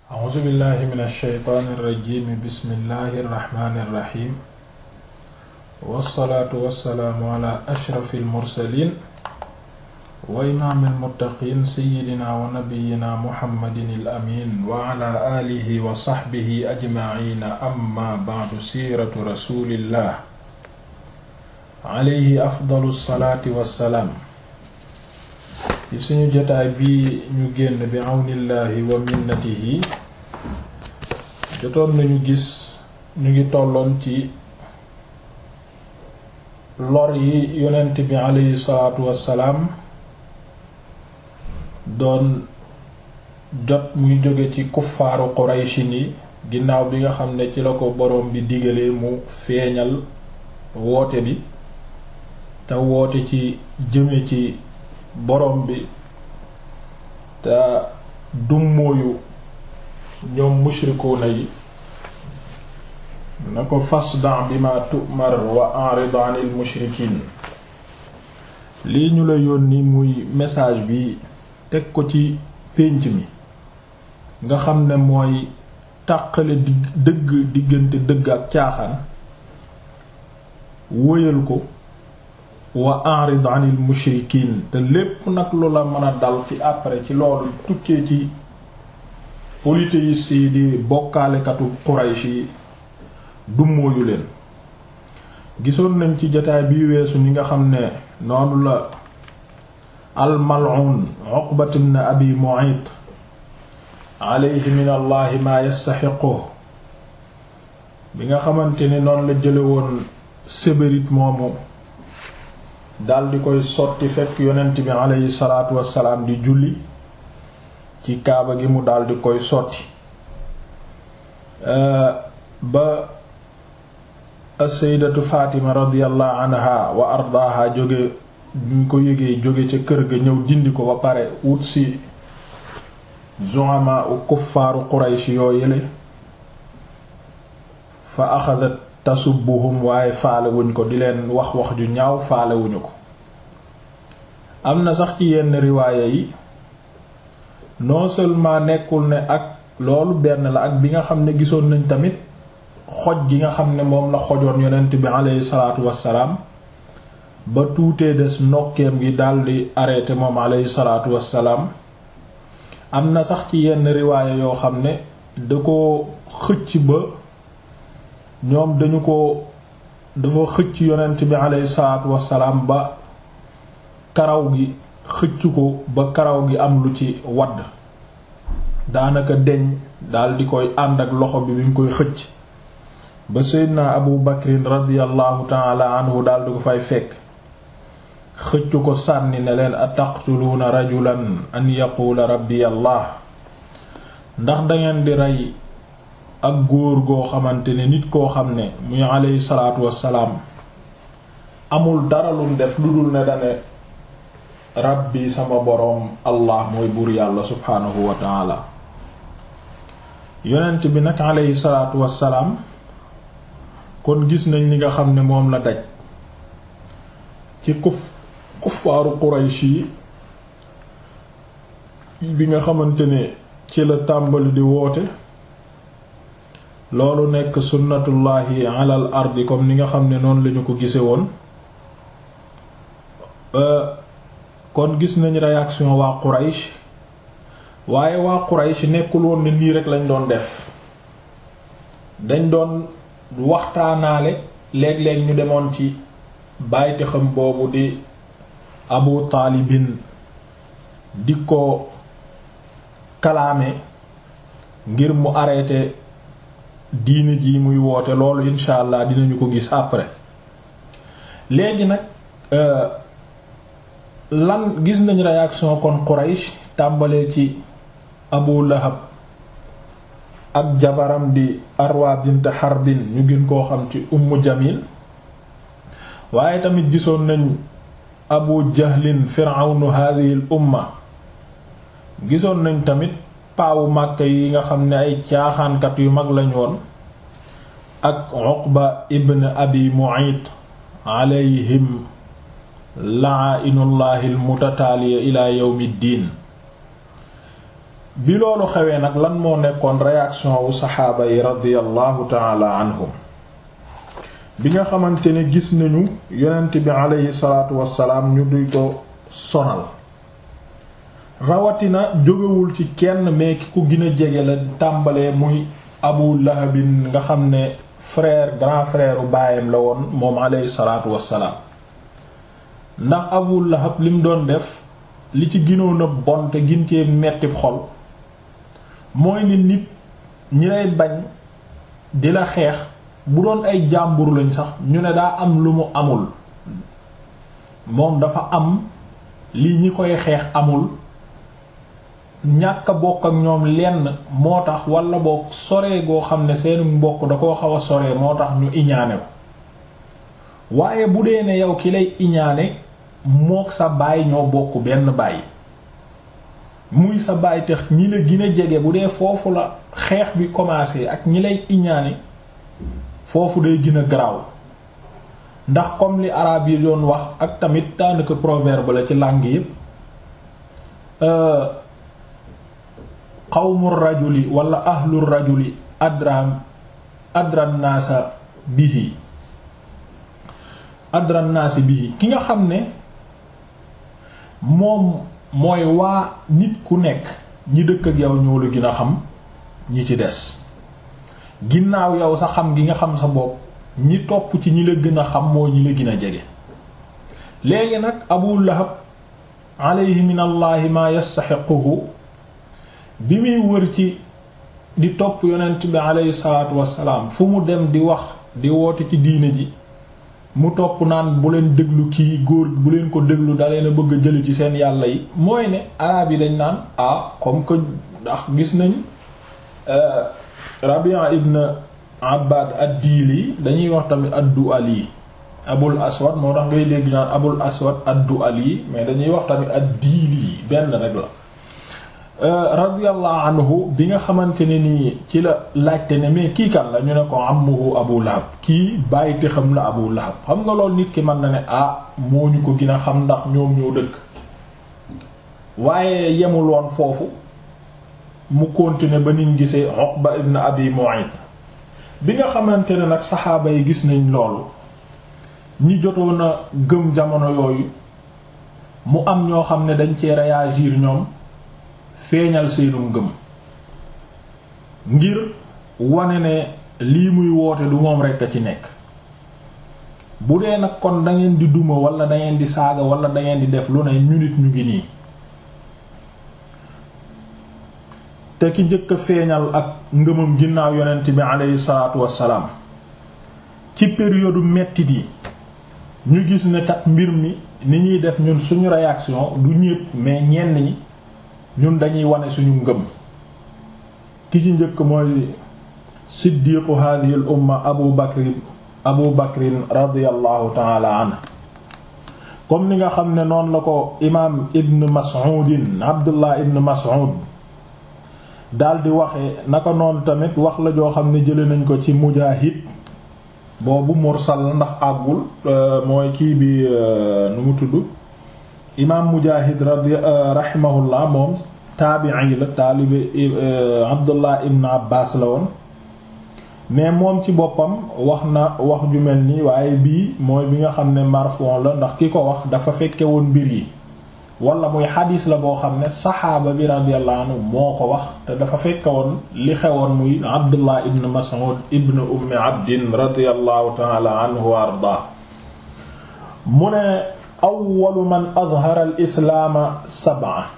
a'uuzu billahi min alsheytaani irrajimi bismillahi irrahmani irrahim wassalaatu wassalaamu ala ashrafi almursalin wa imaami almuttaqiin seyidina wa nabiyina muhammadin alamin wa ala aalihi wa saxbihi ajmaciina amma bacdu siiratu rasulillah alayhi afdalu salaati wassalaam ci suñu jotaay bi ñu génn bi àwnillaahi wa minnatihi jotoon nañu gis ñu ngi tolloon ci lor yi yonent bi alayhi salaatu wassalaam doon jot muy jóge ci kuffaaru qurayshin yi ginnaaw bi nga xam ne ci la ko boroom bi digalee mu feeñal woote bi te woote ci jëme ci borom bi te dummóoyu ñoom mushrikuuna yi na ko fasda bima tu'mar wa a'rid 'anil mushrikiin lii ñu la yónni muy message bi teg ko ci pénc mi nga xam ne mooy tàqale di dëgg diggante dëgg ak caaxaan wóyal ko wa a'rid 'anil mushrikiin te lépp nag lu la mën a dal ci après ci loolu tukkee ci polythéistes yi di bokkaalekatu Quraysh yi dummóoyu leen gisoon nañ ci jotaay bi weesu ñi nga xam ne noonu la al-mal'un Uqbat ibn Abi Mu'ayt alayhi min allahi ma yastaxiqu bi nga xamante ni noonu la jële woon sébérite moomu dal di koy sotti fekk yonent bi aleyhi salaatu wassalaam di julli ci kaaba gi mu dal di koy sotti ba as-sayyidatu Fatima radiyallahu anha wa ardaaha jóge ñu ko yëgee jóge ca kër ga ñëw dindi ko ba pare wut si zu'ama u kuffaaru Quraysh yoo yële fa axadat tasubbuhum waaye faale wuñ ko di leen wax wax ju ñaaw faale wuñu ko am na sax ci yenn riwaaya yi non seulement nekkul ne ak loolu benn la ak bi nga xam ne gisoon nañ tamit xoj gi nga xam ne moom la xojoon yonent bi aleyhi salaatu wassalaam ba tuutee des nokkeem gi daldi arrêté moom aleyhi salaatu wassalaam am na sax ci yenn riwaaya yoo xam ne da ko xëcc ba ñoom dañu ko dafa xëcc yonent bi aleyhi salaatu wassalaam ba karaw gi xëcc ko ba karaw gi am lu ci wadd daanaka deñ dal di koy ànd ak loxo bi bi mu koy xëcc ba seydna abu bakrin radiallahu taala anhu dal di ko fay fekk xëcc ko sànni ne leen ataqtuluuna rajulan an yaquula rabbi allah ndax dangeen di rey ak góor goo xamante ne nit koo xam ne muy aleyhi salaatu wassalaam amul dara lum def lu dul ne dane rabbi sama boroom allah mooy buur yàlla subhaanahu wa taala yonent bi nag aleyhi salaatu wassalaam kon gis nañ li nga xam ne moom la daj ci kuf kuffaaru quraysh yi bi nga xamante ne ci la tàmbali di woote loolu nekk sunnatullahi alal ardi comme ni nga xam ne noonu lañu ko gise woon kon gis nañ réaction waa Quraysh waaye waa Quraysh nekkul woon ne nii rek lañ doon def dañ doon waxtaanaale léeg-léeg ñu demoon ci bàyyite xam boobu di Abu Taalibin di ko kalaame ngir mu arrêté diine ji muy woote loolu insha allah dinañu ko gis après léegi nag lan gis nañ réaction kon Quraysh tàmbalee ci Abu Lahab ak jabaram di Arwa bint Harbin ñu gën koo xam ci Ummu Jamil waaye tamit gisoon nañ Abu Jahlin firawnu hadhihi al umma gisoon nañ tamit paawu Màkka yi nga xam ne ay caaxaankat yu mag lañ woon ak Uqba ibn Abi Mu'ayt alayhim la'ainullahi almutataaliya ila yawmi ddin bi loolu xewee nag lan moo nekkoon réaction wu saxaaba yi radiyallahu taala anhum bi nga xamante ne gis nañu yonent bi aleyhi salaatu wassalaam ñu duy ko sonal rawatina jógewul ci kenn mais ki ko gën a jege la tàmbalee muy abu lahabin nga xam ne frère grand frère u baayam la woon moom aleyhi salaatu wassalaam ndax abu lahab lim doon def li ci ginoon a bon te gintee metti xol mooy ni nit ñi lay bañ di la xeex bu doon ay jàmbur lañ sax ñu ne daa am lu mu amul moom dafa am lii ñi koy xeex amul ñàkk a bokk ak ñoom lenn moo tax wala boog soree goo xam ne seenu mbokk da koo xaw a soree moo tax ñu iñaane ko waaye bu dee ne yow ki lay iñaane mook sa baay ñoo bokk benn baay muy sa baay tax ñi la gën a jege bu dee foofu la xeex bi commencé ak ñi lay iñaane foofu day gën a garaaw ndax comme li arab yi doon wax ak tamit daanaka proverbe la ci langue yépp qawmu rajuli wala ahlu rajuli adran adran naasa bihi adran naasi bihi ki nga xam ne moom mooy waa nit ku nekk ñi dëkk ak yow ñoo la gën a xam ñi ci des ginnaaw yow sa xam gi nga xam sa bopp ñi topp ci ñi la gën a xam moo ñi la gën a jege léegi nag abu lahab alayhi min allahi ma yastaxiquhu bi muy wër ci di topp yonent bi alayhi salaatu wassalaam fu mu dem di wax di woote ci diine ji mu topp naan bu leen déglu kii góor bu leen ko déglu da leen a bëgg a jëli ci seen yàlla yi mooy ne araab yi dañ naan ah comme que ndax gis nañ Rabia ibn Abbad ad-Dili dañuy wax tamit ad-Du'ali Abul Aswad moo tax ngay dégg naan Abul Aswad ad-Du'ali mais dañuy wax tamit ad-Dili benn rek la radiyallahu anhu bi nga xamante ne nii ci la laajte ne mais kii kan la ñu ne ko ammuhu Abu Lahab kii bàyyite xam la Abu Lahab xam nga loolu nit ki mën na ne ah moo ñu ko gën a xam ndax ñoom ñoo dëkk waaye yemul woon foofu mu continuer ba niñ gisee Uqba ibn Abi Mu'ayt bi nga xamante ne nag saxaaba yi gis nañ loolu ñi jotoon a gëm jamono yooyu mu am ñoo xam ne dañ cee réagir ñoom feeñal seenu ngëm ngir wane ne lii muy woote du moom rekk a ci nekk bu dee nag kon dangeen di duma wala dangeen di saaga wala dangeen di def lu ne ñu nit ñu ngi nii te ki njëkk a feeñal ak ngëmam ginnaaw yonent bi aleyhi salaatu wassalaam ci période mettit yi ñu gis ne kat mbir mi ni ñuy def ñun suñu réaction du ñépp mais ñenn ñi ñun dañuy wane suñu ngëm ki ci njëkk mooy siddiqu hadhihi al umma abu bakrin abu bakrin radiyallahu taala anhu comme ni nga xam ne noonu la ko imaam ibn mas'udin abdullah ibn mas'ud daldi waxe naka noonu tamit wax la joo xam ne jële nañ ko ci mujaahid boobu mursal la ndax àggul mooy kii bi nu mu tudd imaam mujaahid radi rahimahullah moom taabi'i la taalibe abdullah ibn abbas la woon mais moom ci boppam wax na wax ju mel nii waaye bii mooy bi nga xam ne marfon la ndax ki ko wax dafa fekke woon mbir yi wala muy xadiis la boo xam ne saxaaba bi radiyallahu anhu moo ko wax te dafa fekke woon li xewoon muy abdullah ibn mas'ud ibn ummi abdin radiyallahu ta'ala anhu wa ardaa mu ne awwalu man adhara al islaama sab'a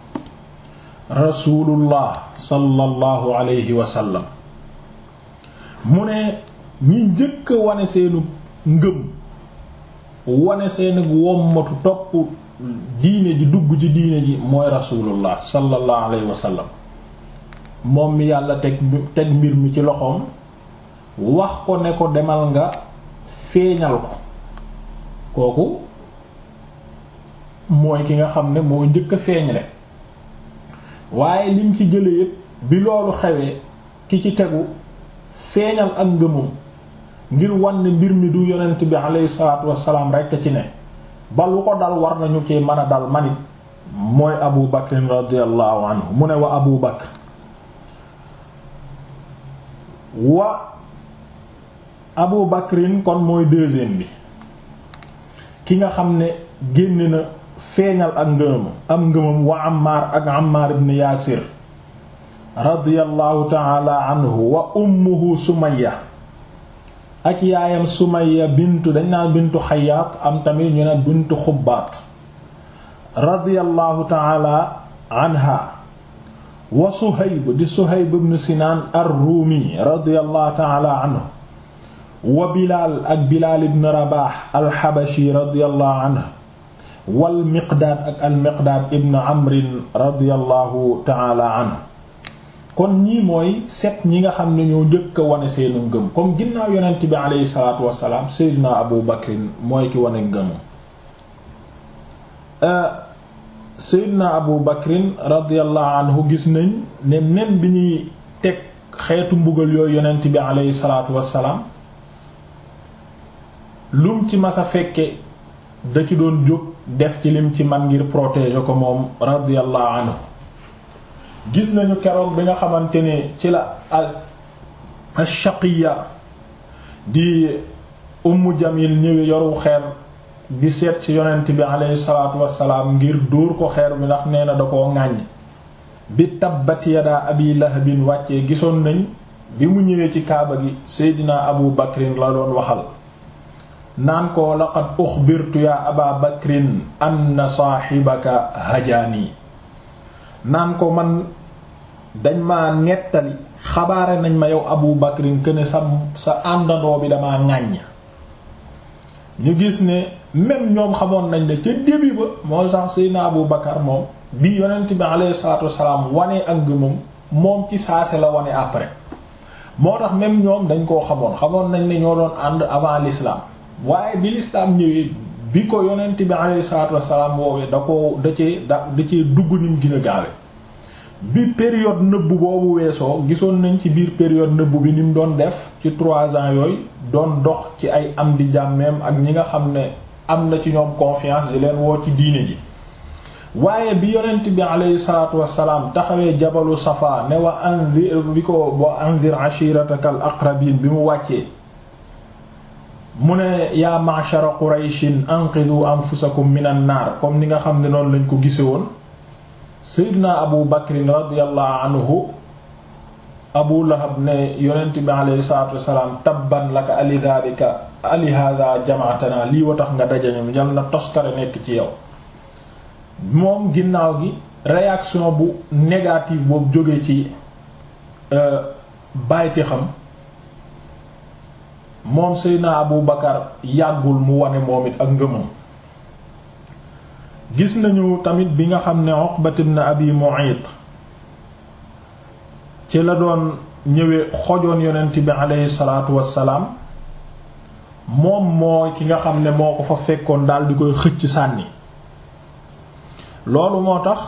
rasulullah sallallahu alayhi wa sallam mu ne ñi njëkk a wane seenu ngëm wane seenu wommatu topp diine ji dugg ci diine ji mooy rasulullah sallallahu alayhi wa sallam moom mi yàlla teg teg mbir mi ci loxoom wax ko ne ko demal nga feeñal ko kooku mooy ki nga xam ne moo njëkk a feeñle waaye lim ci jële yépp bi loolu xewee ki ci tegu feeñal ak ngëmum ngir wan ne mbir mi du yonent bi alayhi salaatu wassalaam rekk ci ne ba lu ko dal war nañu ci mën a dal manit mooy abu bakrin radiallahu anhu mu ne wa abu bakr wa abu bakrin kon mooy deuxième bi ki nga xam ne génn na feeñal ak ngëmam am ngëmam wa Ammar ak Ammar ibn Yaasir radiyallahu taala anhu wa ummuhu Sumayya ak yaayam Sumayya bintu dañ naan bintu Xayyaat am tamit ñu ne bintu Xubbaat radiyallahu taala anha wa Suhayb di Suhayb ibn Sinaan ar-Ruumi radiyallahu taala anhu wa Bilaal ak Bilaal ibn Rabaah al-Habashi radiyallahu anhu wal miqdaad ak al miqdaad ibn amrin radiallahu taala anhu kon ñii mooy set ñi nga xam ne ñoo njëkk a wane seenu ngëm comme ginnaaw yonent bi aleyhi salaatu wassalaam seydina abu bakrin mooy ki wane ngëmu seydina abu bakrin radiallahu anhu gis nañ ne même bi ñuy teg xeetu mbugal yooyu yonent bi aleyhi salaatu wassalaam lum ci masa fekke da ci doon jóg def ci lim ci man ngir protéger ko moom radiyallahu anhu gis nañu keroog bi nga xamante ne ci la ash-shaqiya di ummu jamil ñëwee yoru xeer di seet ci yonent bi aleyhi salaatu wassalaam ngir dóor ko xeer bi ndax nee na da koo ŋàññ bi tabbat yadaa abi lahabin wàccee gisoon nañ bi mu ñëwee ci kaaba gi seydina abu bakrin la doon waxal naan ko laqad uxbirtu ya aba bakrin anna saaxibaka hajaani naan ko man dañ ma nettali xabaare nañ ma yow abu bakrin këne sa sa àndandoo bi dama ŋàññ ñu gis ne même ñoom xamoon nañ ne ca début ba moo sax seydna abu bakar moom bi yonent bi alayhi salaatu wassalaam wane ak ngëmam moom ci saase la wane après moo tax même ñoom dañ koo xamoon xamoon nañ ne ñoo doon ànd avant l'islam waaye bi lislaam ñëwee bi ko yonent bi alayhi salaatu wassalaam woowee da ko da cee da da cee dugg nim gën a gaawe bi période nëbbu boobu weesoo gisoon nañ ci biir période nëbbu bi ni mu doon def ci trois ans yooyu doon dox ci ay am di jàmmeem ak ñi nga xam ne am na ci ñoom confiance di leen woo ci diine ji waaye bi yonent bi alayhi salaatu wassalaam taxawee jabalu safa ne wa anzir bi ko wa anzir ashiratakal aqrabin bi mu wàccee mu ne yaa ma'shara qurayshin anqidhu anfusakum minan naar comme ni nga xam ne noonu lañ ko gise woon seydina abu bakrin radiallahu anhu abu lahab ne yonent bi alayhi salatu wasalaam tabban laka ali dhalika ali hadha jamaatana lii wa tax nga dajañu yal na toskare nekk ci yow moom ginnaaw gi réaction bu négative boobu jóge ci bayti xam moom seydna abu bakar yàggul mu wane moom it ak ngëmam gis nañu tamit bi nga xam ne Uqbat ibn Abi Mu'ayt ci la doon ñëwee xojoon yonent bi aleyhi salaatu wassalaam moom moo ki nga xam ne moo ko fa fekkoon daal di koy xëcc sànni loolu moo tax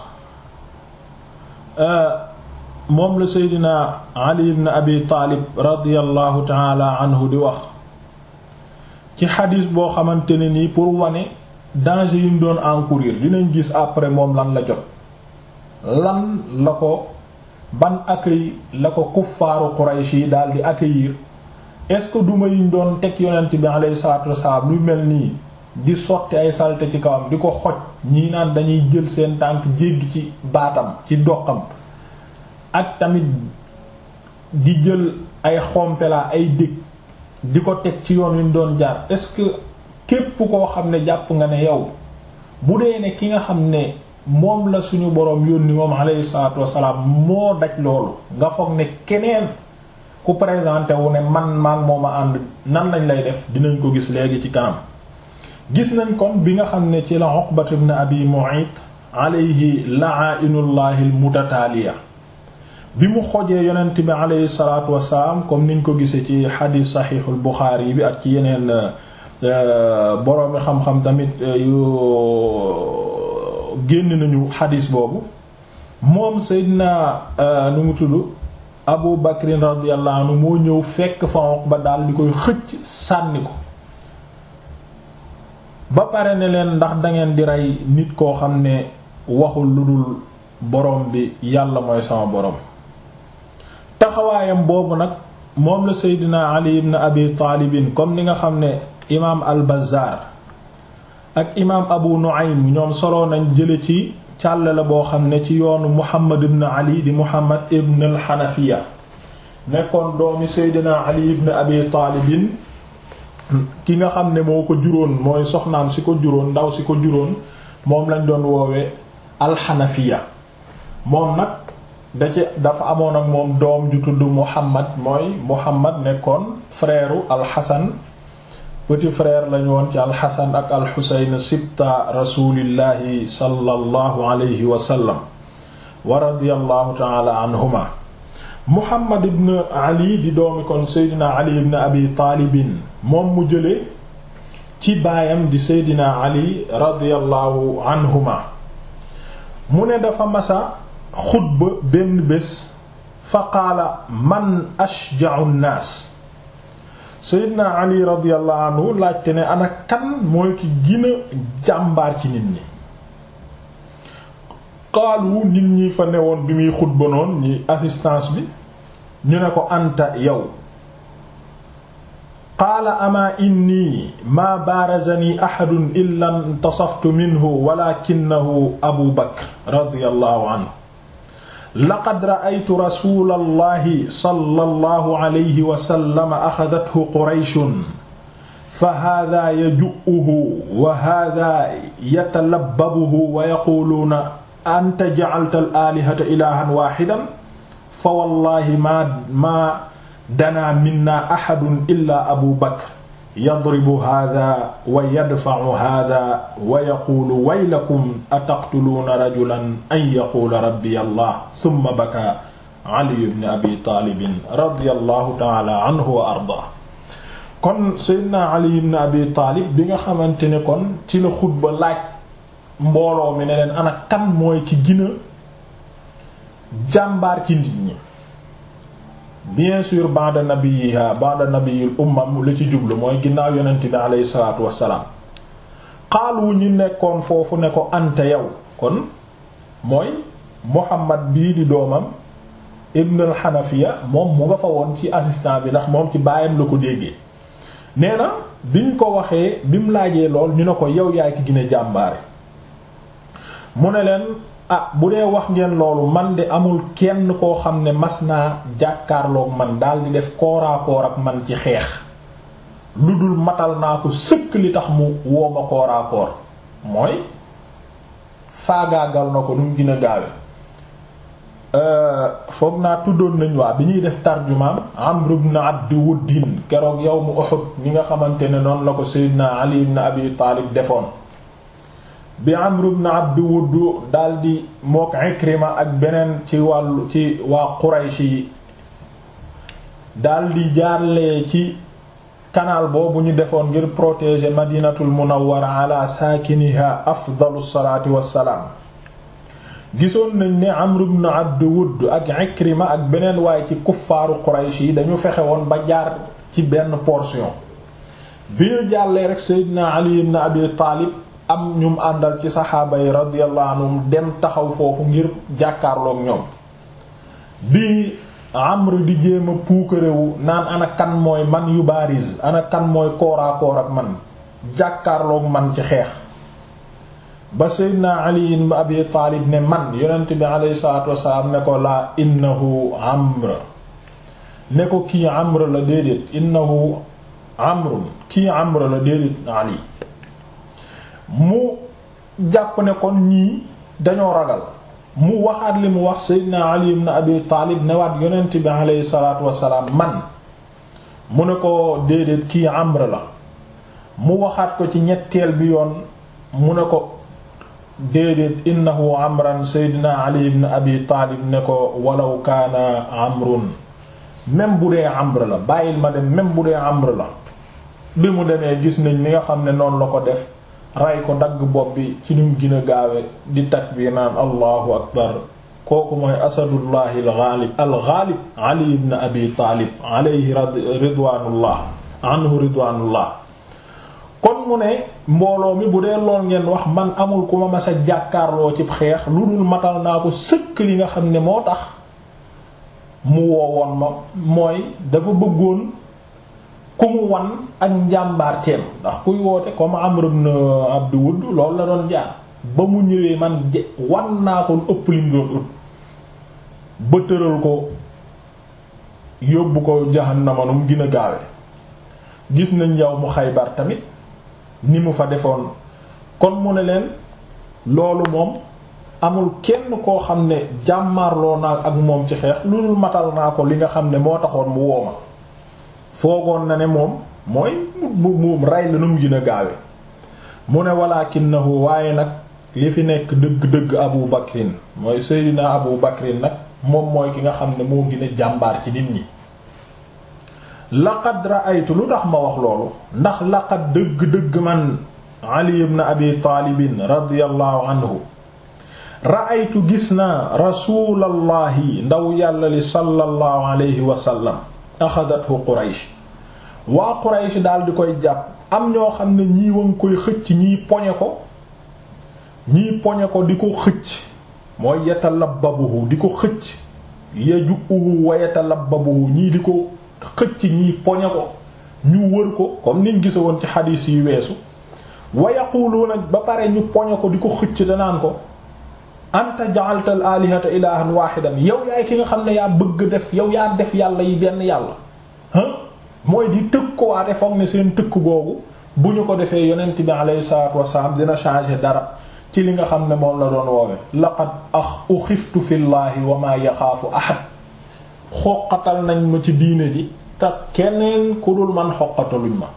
moom la seydina Ali ibn Abi Taalib radiyallahu taala anhu di wax ci xadiis boo xamante ne nii pour wane danger yi mu doon encourir dinañ gis après moom lan la jot lan la ko ban accueil la ko kuffaaru Quraysh yi daal di accueillir est-ce que duma yiñ doon teg yonent bi alayhi salaatu wassalaam lu mel nii di sotti ay salte ci kawam di ko xoj ñii naan dañuy jël seen tànk jéggi ci baatam ci doqam ak tamit di jël ay xompela ay dég di ko teg ci yoon wi ñu doon jaar est-ce que képp koo xam ne jàpp nga ne yow bu dee ne ki nga xam ne moom la suñu boroom yónni moom alayhi salaatu wassalaam moo daj loolu nga foog ne keneen ku présenté wu ne man maag moom a ànd nan lañ lay def dinañ ko gis léegi ci kanam gis nañ kon bi nga xam ne ci la Uqbat ibn Abi Mu'ayt alayhi la'ainullahi al-mutataaliya bi mu xojee yonent bi alayhi salaatu wassalaam comme niñ ko gisee ci xadiis saxiixul Buxaari bi ak ci yeneen boroomi xam-xam tamit yu génn nañu xadiis boobu moom Seydina nu mu tudd Abu Bakrin radiyallahu anhu moo ñëw fekk fa Uqba daal di koy xëcc sànni ko ba pare ne leen ndax dangeen di rey nit koo xam ne waxul lu dul borom bi yàlla mooy sama borom taxawaayam boobu nag moom la seydina ali ibn abi taalibin comme ni nga xam ne imaam al bazaar ak imaam abu nu'aym ñoom soloo nañ jële ci càll la boo xam ne ci yoonu muhammad ibn ali di muhammad ibn al xanafiya nekkoon doomi seydina ali ibn abi taalibin ki nga xam ne moo ko juróon mooy soxnaam si ko juróon ndaw si ko juróon moom lañ doon woowee alxanafiya moom nag da ci dafa amoon ak moom doom ju tudd muhammad mooy muhammad nekkoon frère alxasan petit frère lañu woon ci alxasan ak alxusayn sibta rasulillahi sallallahu alayhi wa sallam wa radiyallahu ta'ala anhuma muhammad ibn ali di doomi kon seydina ali ibn abi taalibin moom mu jële ci baayam di seydina ali radiyallahu anhuma mu ne dafa masa xutba benn bés fa qaala man ashja'u nnaas seydina ali radiyallahu anhu laajte ne ana kan mooy ki gën a jàmbaar ci nit ñi qaalu nit ñi fa newoon bi muy xutba noon ñi assistance bi ñu ne ko anta yow qaala amaa inni maa baarazani axadun illa intasaftu minhu walakinahu abu bakr radiyallahu anhu laqad ra'aytu rasulallahi sallallahu alayhi wa sallam axadathu qurayshun fa haadaa yaju'uhu wa haadaa yatalabbabuhu wa yaquuluuna anta ja'alta al-aalihata ilaahan waahidan fa wallaahi maa maa danaa minna axadun illaa abu bakr yadribu haadaa wa yadfa'u haadaa wa yaquulu waylakum ataqtuluuna rajulan an yaquula rabbiya allah summa bakaa ali ibn abi taalibin radiyallahu ta'aala anhu wa ardaa kon seydina ali ibn abi taalib bi nga xamante ne kon ci la xutba laaj mbooloo mi ne leen ana kan mooy ci gina jàmbaar ci nit ñi bien sûr ba'da nabiyha ba'da nabiyil umma la ci jublu mooy ginnaaw yonent bi aleyhi salaatu wassalaam xaalu ñi nekkoon foofu ne ko anta yow kon mooy muhammad bii di doomam ibn al xanafiya moom mu nga fa woon ci assistant bi ndax moom ci baayam la ko déggee nee na biñ ko waxee bi mu laajee lool ñu ne ko yow yaay ki gën a jàmbaare mu ne leen ah bu dee wax ngeen loolu man de amul kenn koo xam ne mas naa jàkkaarloog man daal di def kooraakoor ak man ci xeex lu dul matal naa ko sëkk li tax mu wooma kooraakoor mooy faagaagal na ko nu mu gën a gaawe foog naa tuddoon nañ waa bi ñuy def tarjumaam Amr ibn Abd Wuddin keroog yawmu Uhud ni nga xamante ne noonu la ko Seydina Ali ibn Abi Taalib defoon bi Amr ibn Abd Wudd daldi mook Ikrima ak beneen ci wàllu ci waa Quraysh yi daldi jaarlee ci canal boobu ñu defoon ngir protéger Madinatul Munawwara ala saakiniha afdalu salaati wassalaam gisoon nañ ne Amr ibn Abd Wudd ak Ikrima ak beneen waaye ci kuffaaru Quraysh yi dañu fexe woon ba jaar ci benn portion bi ñu jàllee rek Seydina Ali ibn Abi Taalib am ñum àndal ci saxaaba yi radiyallahu anhum dem taxaw foofu ngir jàkkaarloog ñoom bi Amr di jéem a puukarewu naan ana kan mooy man yu bariz ana kan mooy kooraakoor ak man jàkkaarloog man ci xeex ba Seydina Ali ibn Abi Taalib ne man yonent bi alayhi salaatu wassalaam ne ko laa innahu Amr ne ko kii Amr la déedéet innahu Amrun kii Amr la déedéet Ali mu jàpp ne kon ñii dañoo ragal mu waxaat li mu wax Seydina Ali ibn Abi Taalib newaat yonent bi alayhi salaatu wassalaam man mu ne ko déedéet kii Amr la mu waxaat ko ci ñetteel bi yoon mu ne ko déedéet innahu amran Seydina Ali ibn Abi Taalib ne ko walaw kaana amrun même bu dee amr la bàyyil ma dem même bu dee amr la bi mu demee gis nañ ni nga xam ne noonu la ko def ray ko dagg bopp bi ci nu gën a gaawe di takbiir naan allahu akbar kooku mooy asadullahi algaalib algaalib ali ibn abi taalib alayhi ridwaanullah anhu ridwaanullah kon mu ne mbooloo mi bu dee lool ngeen wax man amul ku ma mas a jàkkaarloo ci xeex lu dul matal naa ko sëkk li nga xam ne moo tax mu woowoon ma mooy dafa bëggoon ku mu wan ak njàmbaarteem ndax kuy woote comme Amr ibn Abd Wudd loolu la doon jaar ba mu ñëwee man wan naa ko ëpp lim doon ut ba tëral ko yóbbu ko jahannama nu mu gën a gaawe gis nañ yow mu Xaybar tamit ni mu fa defoon kon mu ne leen loolu moom amul kenn koo xam ne jàmmaarloo naa ak moom ci xeex lu dul matal naa ko li nga xam ne moo taxoon mu wooma foogoon na ne moom mooy mu mu rey la nu mu gën a gaawe mu ne walakinahu waaye nag li fi nekk dëgg-dëgg Abu Bakrin mooy Seydina Abu Bakrin nag moom mooy ki nga xam ne moo gën a jàmbaar ci nit ñi laqad ra'aytu lu tax ma wax loolu ndax laqad dëgg-dëgg man Ali ibn Abi Taalibin radiyallahu anhu ra'aytu gis naa rasulallahi ndaw yàlla li sallallahu alayhi wa sallam axadathu Quraysh waa Quraysh daal di koy jàpp am ñoo xam ne ñii wa ngi koy xëcc ñii poñe ko ñii poñe ko di ko xëcc mooy yatalabbabuhu di ko xëcc yaju'uhu wa yatalabbabuhu ñii di ko xëcc ñii poñe ko ñu wër ko comme niñ gisa woon ci xadiis yi weesu wa yaquluuna ba pare ñu poñe ko di ko xëcc te naan ko anta ja'alta al alihata ilahan wahidan yow yaay ki nga xam ne yaa bëgg def yow yaa def yàlla yi benn yàlla ah mooy di tëkk ko waate foog ne seen tëkk googu bu ñu ko defee yonent bi alayhi salatu wasalaam dina changer dara ci li nga xam ne moom la doon woowe laqad ax uxiftu fi llahi wa ma yaxaafu ahad xoqatal nañ ma ci diine ji te keneen ku dul man xoqataluñ ma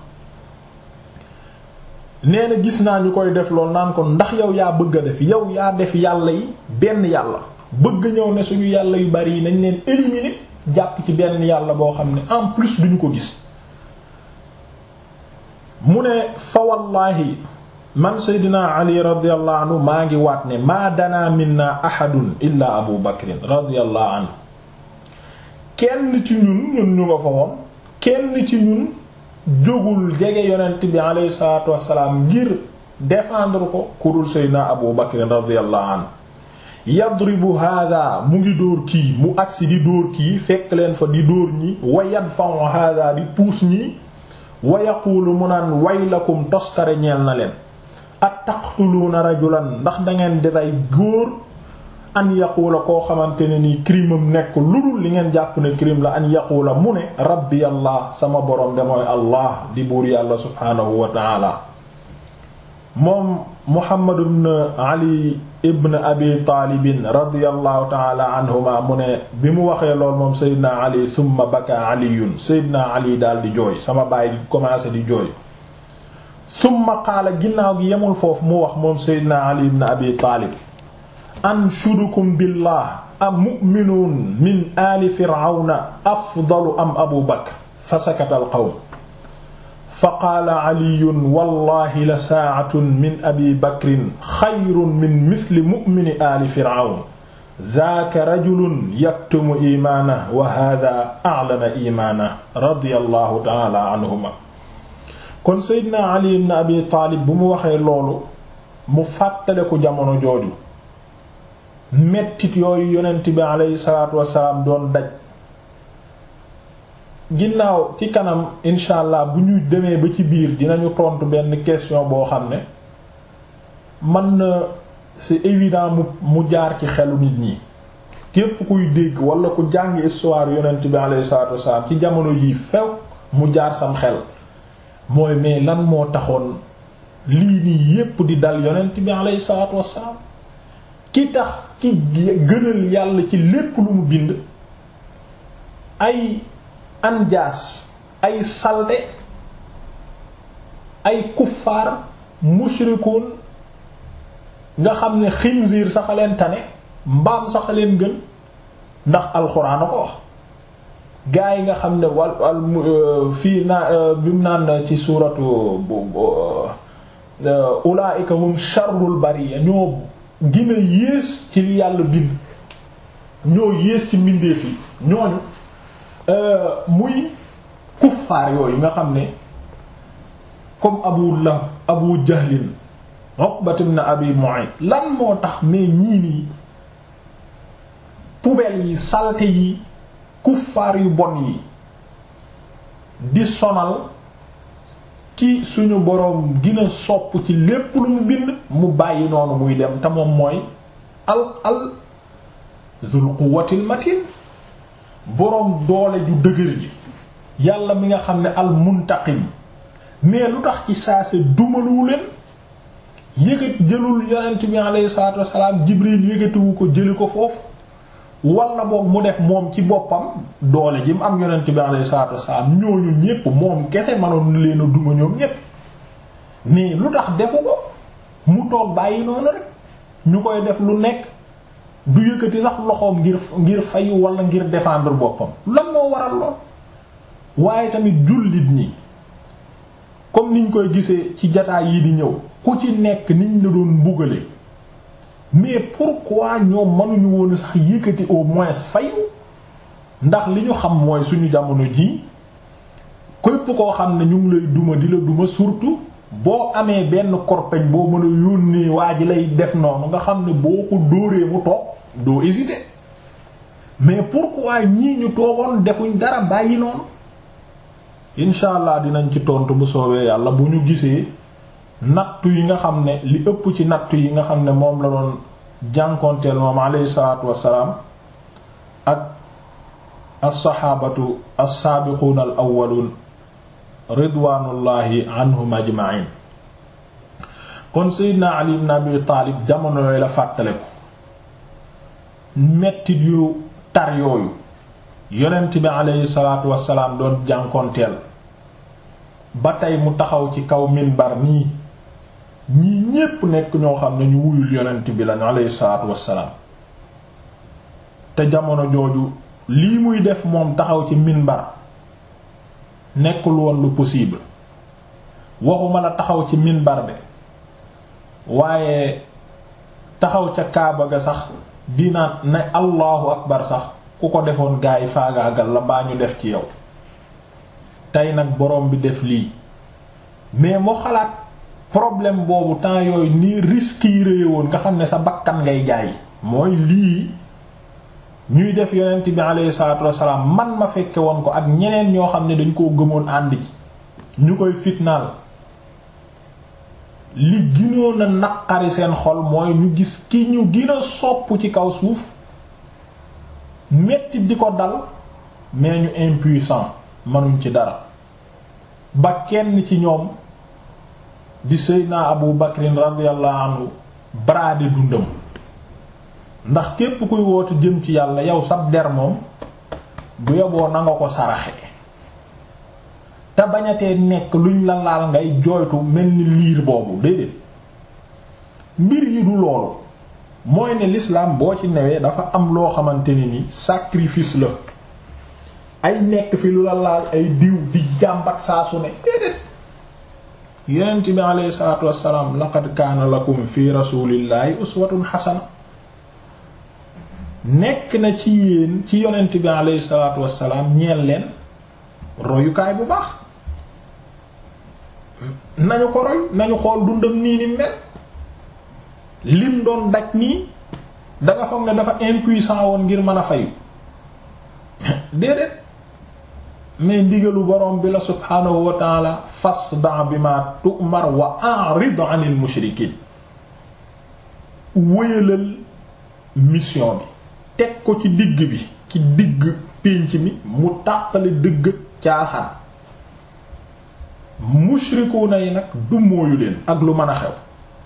nee na gis naa ñu koy def lool naan ko ndax yow yaa bëgg a def yow yaa def yàlla yi benn yàlla bëgg ñëw ne suñu yàlla yu bari yi nañ leen éliminer jàpp ci benn yàlla boo xam ne en plus duñu ko gis mu ne fa wallaahi man seydina ali radiallahu anhu maa ngi waat ne maa danaa minna ahadun illa abu bakrin radiallahu anhu kenn ci ñun ñun ñu nga fa woon kenn ci ñun jógul jege yonent bi alayhi salaatu wassalaam ngir défendre ko kurul seydina abu bakrin radiallahu anhu yadribu hada mu ngi dóor kii mu agsi di dóor kii fekk leen fa di dóor ñi wa yadfa'u hada di puus ñi wa yaqulu mu naan waylakum toskare ñeel na leen at taqtuluuna rajulan ndax dangeen di rey góor an yaquula koo xamante ne nii crime am nekk lu dul li ngeen jàpp ne crime la an yaquula mu ne rabbi allah sama borom de mooy allah di buur yàlla subhaanahu wa taala moom muhammad ibn ali ibn abi taalibin radiallahu taala anhuma mu ne bi mu waxee lool moom seydina ali summa baka aliyun seydina ali daal di jooy sama baay di commencé di jooy summa qaala ginnaaw gi yemul foofu mu wax moom seydina ali ibn abi taalib anshudukum billah am mu'minuun min aali firawna afdalu am abu bakr fa sakata al qawm fa qaala caliyun wallahi la saacatun min abi bakrin xayrun min misli mu'mini aali fircawn daaka rajulun yaktumu iimaanahu wa haadaa aclana iimaanahu radiyallahu ta'aala anhuma kon Seydina Ali ibn Abi Taalib bu mu waxee loolu mu fàttaleku jamono jooju mettit yooyu yonent bi aleyhi salaatu wasalaam doon daj ginnaaw ci kanam incha allah bu ñu demee ba ci biir dinañu tontu benn question boo xam ne man na c'est évident mu mu jaar ci xelu nit ñi képp kuy dégg wala ku jàng histoire yonent bi alayhi salaatu wasalaam ci jamono yii few mu jaar sam xel mooy mais lan moo taxoon lii nii yépp di dal yonent bi alayhi salaatu wasalaam ki tax ki gënal yàlla ci lépp lu mu bind ay anjaas ay salde ay kuffaar mushrikuun nga xam ne xinziir sax a leen tane mbaam sax a leen gën ndax alxuraan a ko wax gaa yi nga xam ne wal wal fii naa bi mu naan ci suuratu ulaa'ika hum sharrul bariya ñoo gën a yées ci li yàlla bind ñoo yées ci mbindeef yi ñooñu muy kuffaar yooyu nga xam ne comme abu lahab abu jahlin uqbat ibn abi mu'ayt lan moo tax mais ñii nii poubelle yi salte yi kuffaar yu bon yi di sonal ki suñu boroom gina sopp ci lépp lu mu bind mu bàyyi noonu muy dem te moom mooy al al zul quwwatil matin boroom doole ju dëgër ji yàlla mi nga xam ne al muntaqim mais lu tax ci saase dumaluwu leen yëgat jëlul yonent bi alayhi salaatu wassalaam jibril yëgatiwu ko jëli ko foofu wala boog mu def moom ci boppam doole ji mu am yonent bi alayhi salaatu wassalaam ñooñu ñépp moom kese manoon leen a duma ñoom ñépp mais lu tax defu ko mu toog bàyyi noonu rek ñu koy def lu nekk du yëkkati sax loxoom ngir ngir fayu wala ngir défendre boppam lan moo waral lool waaye tamit jullit ñi comme niñ koy gisee ci jataay yi di ñëw ku ci nekk niñ la doon mbugale mais pourquoi ñoom mënuñu woon sax yëkkati au moins fayu ndax li ñu xam mooy suñu jamono ji képp koo xam ne ñu ngi lay duma di la duma surtout boo amee benn korpeñ boo mën a yónnee waa ji lay def noonu nga xam ne boo ko dóoree mu toog doo hésiter mais pourquoi ñii ñu toogoon defuñ dara bàyyi noonu incha allah dinañ ci tontu bu soobee yàlla bu ñu gisee nattu yi nga xam ne li ëpp ci nattu yi nga xam ne moom la doon jànkoonteel moom alayhi salaatu wassalaam ak as-saxaabatu as-saabiquuna al awwaluun ridwaanullahi anhum ajma'in kon seydina ali ibn abi taalib jamono yooyu la fàttale ko mettit yu tar yooyu yonent bi alayhi salaatu wassalaam doon jànkoonteel ba tey mu taxaw ci kaw minbar nii ñii ñépp nekk ñoo xam ne ñu wuyul yonent bi lañ alayhi salaatu wassalaam te jamono jooju lii muy def moom taxaw ci minbar nekkul woon lu possible waxuma la taxaw ci minbar de waaye taxaw ca kaaba ga sax dina ne allahu akbar sax ku ko defoon gaa yi faagaagal la mbaa ñu def ci yow tey nag borom bi def lii mais moo xalaat problème boobu temps yooyu nii risques yi réye woon nga xam ne sa bakkan ngay jaay mooy lii ñuy def yonent bi alayhi salaatu wassalaam man ma fekke woon ko ak ñeneen ñoo xam ne dañ koo gëmoon ànd ji ñu koy fitnaal li ginoon a naqari seen xol mooy ñu gis ki ñu gën a sopp ci kaw suuf metti di ko dal mais ñu impuissant mënuñ ci dara ba kenn ci ñoom di Seydina Abu Bakrin radiyallahu anhu braade dundam ndax képp kuy woote jëm ci yàlla yow sab der moom bu yoboo na nga ko saraxe te bañatee nekk luñ la laal ngay jooytu mel ni liir boobu déedéet mbir yi du loolu mooy ne l'islam boo ci newee dafa am loo xamante ne ni sacrifice la ay nekk fi lu la laal ay diw di jàmbat saa su ne déedéet yonent bi alayhi salaatu wassalaam laqad kaana lakum fi rasulillahi uswatun hasana nekk na ci yéen ci yonent bi alayhi salaatu wassalaam ñeel leen royukaay bu baax nañu ko roy nañu xool dundam nii ni mel lim doon daj nii danga foog ne dafa impuissant woon ngir mën a fayu déedéet mais ndigalu borom bi la subhaanahu wa taala fasda bima tu'mar wa a'rid 'anil mushrikiin wéyalal mission bi teg ko ci digg bi ci digg pénc mi mu tàqale dëgg caaxaan mushrikuuna yi nag du mooyu leen ak lu mën a xew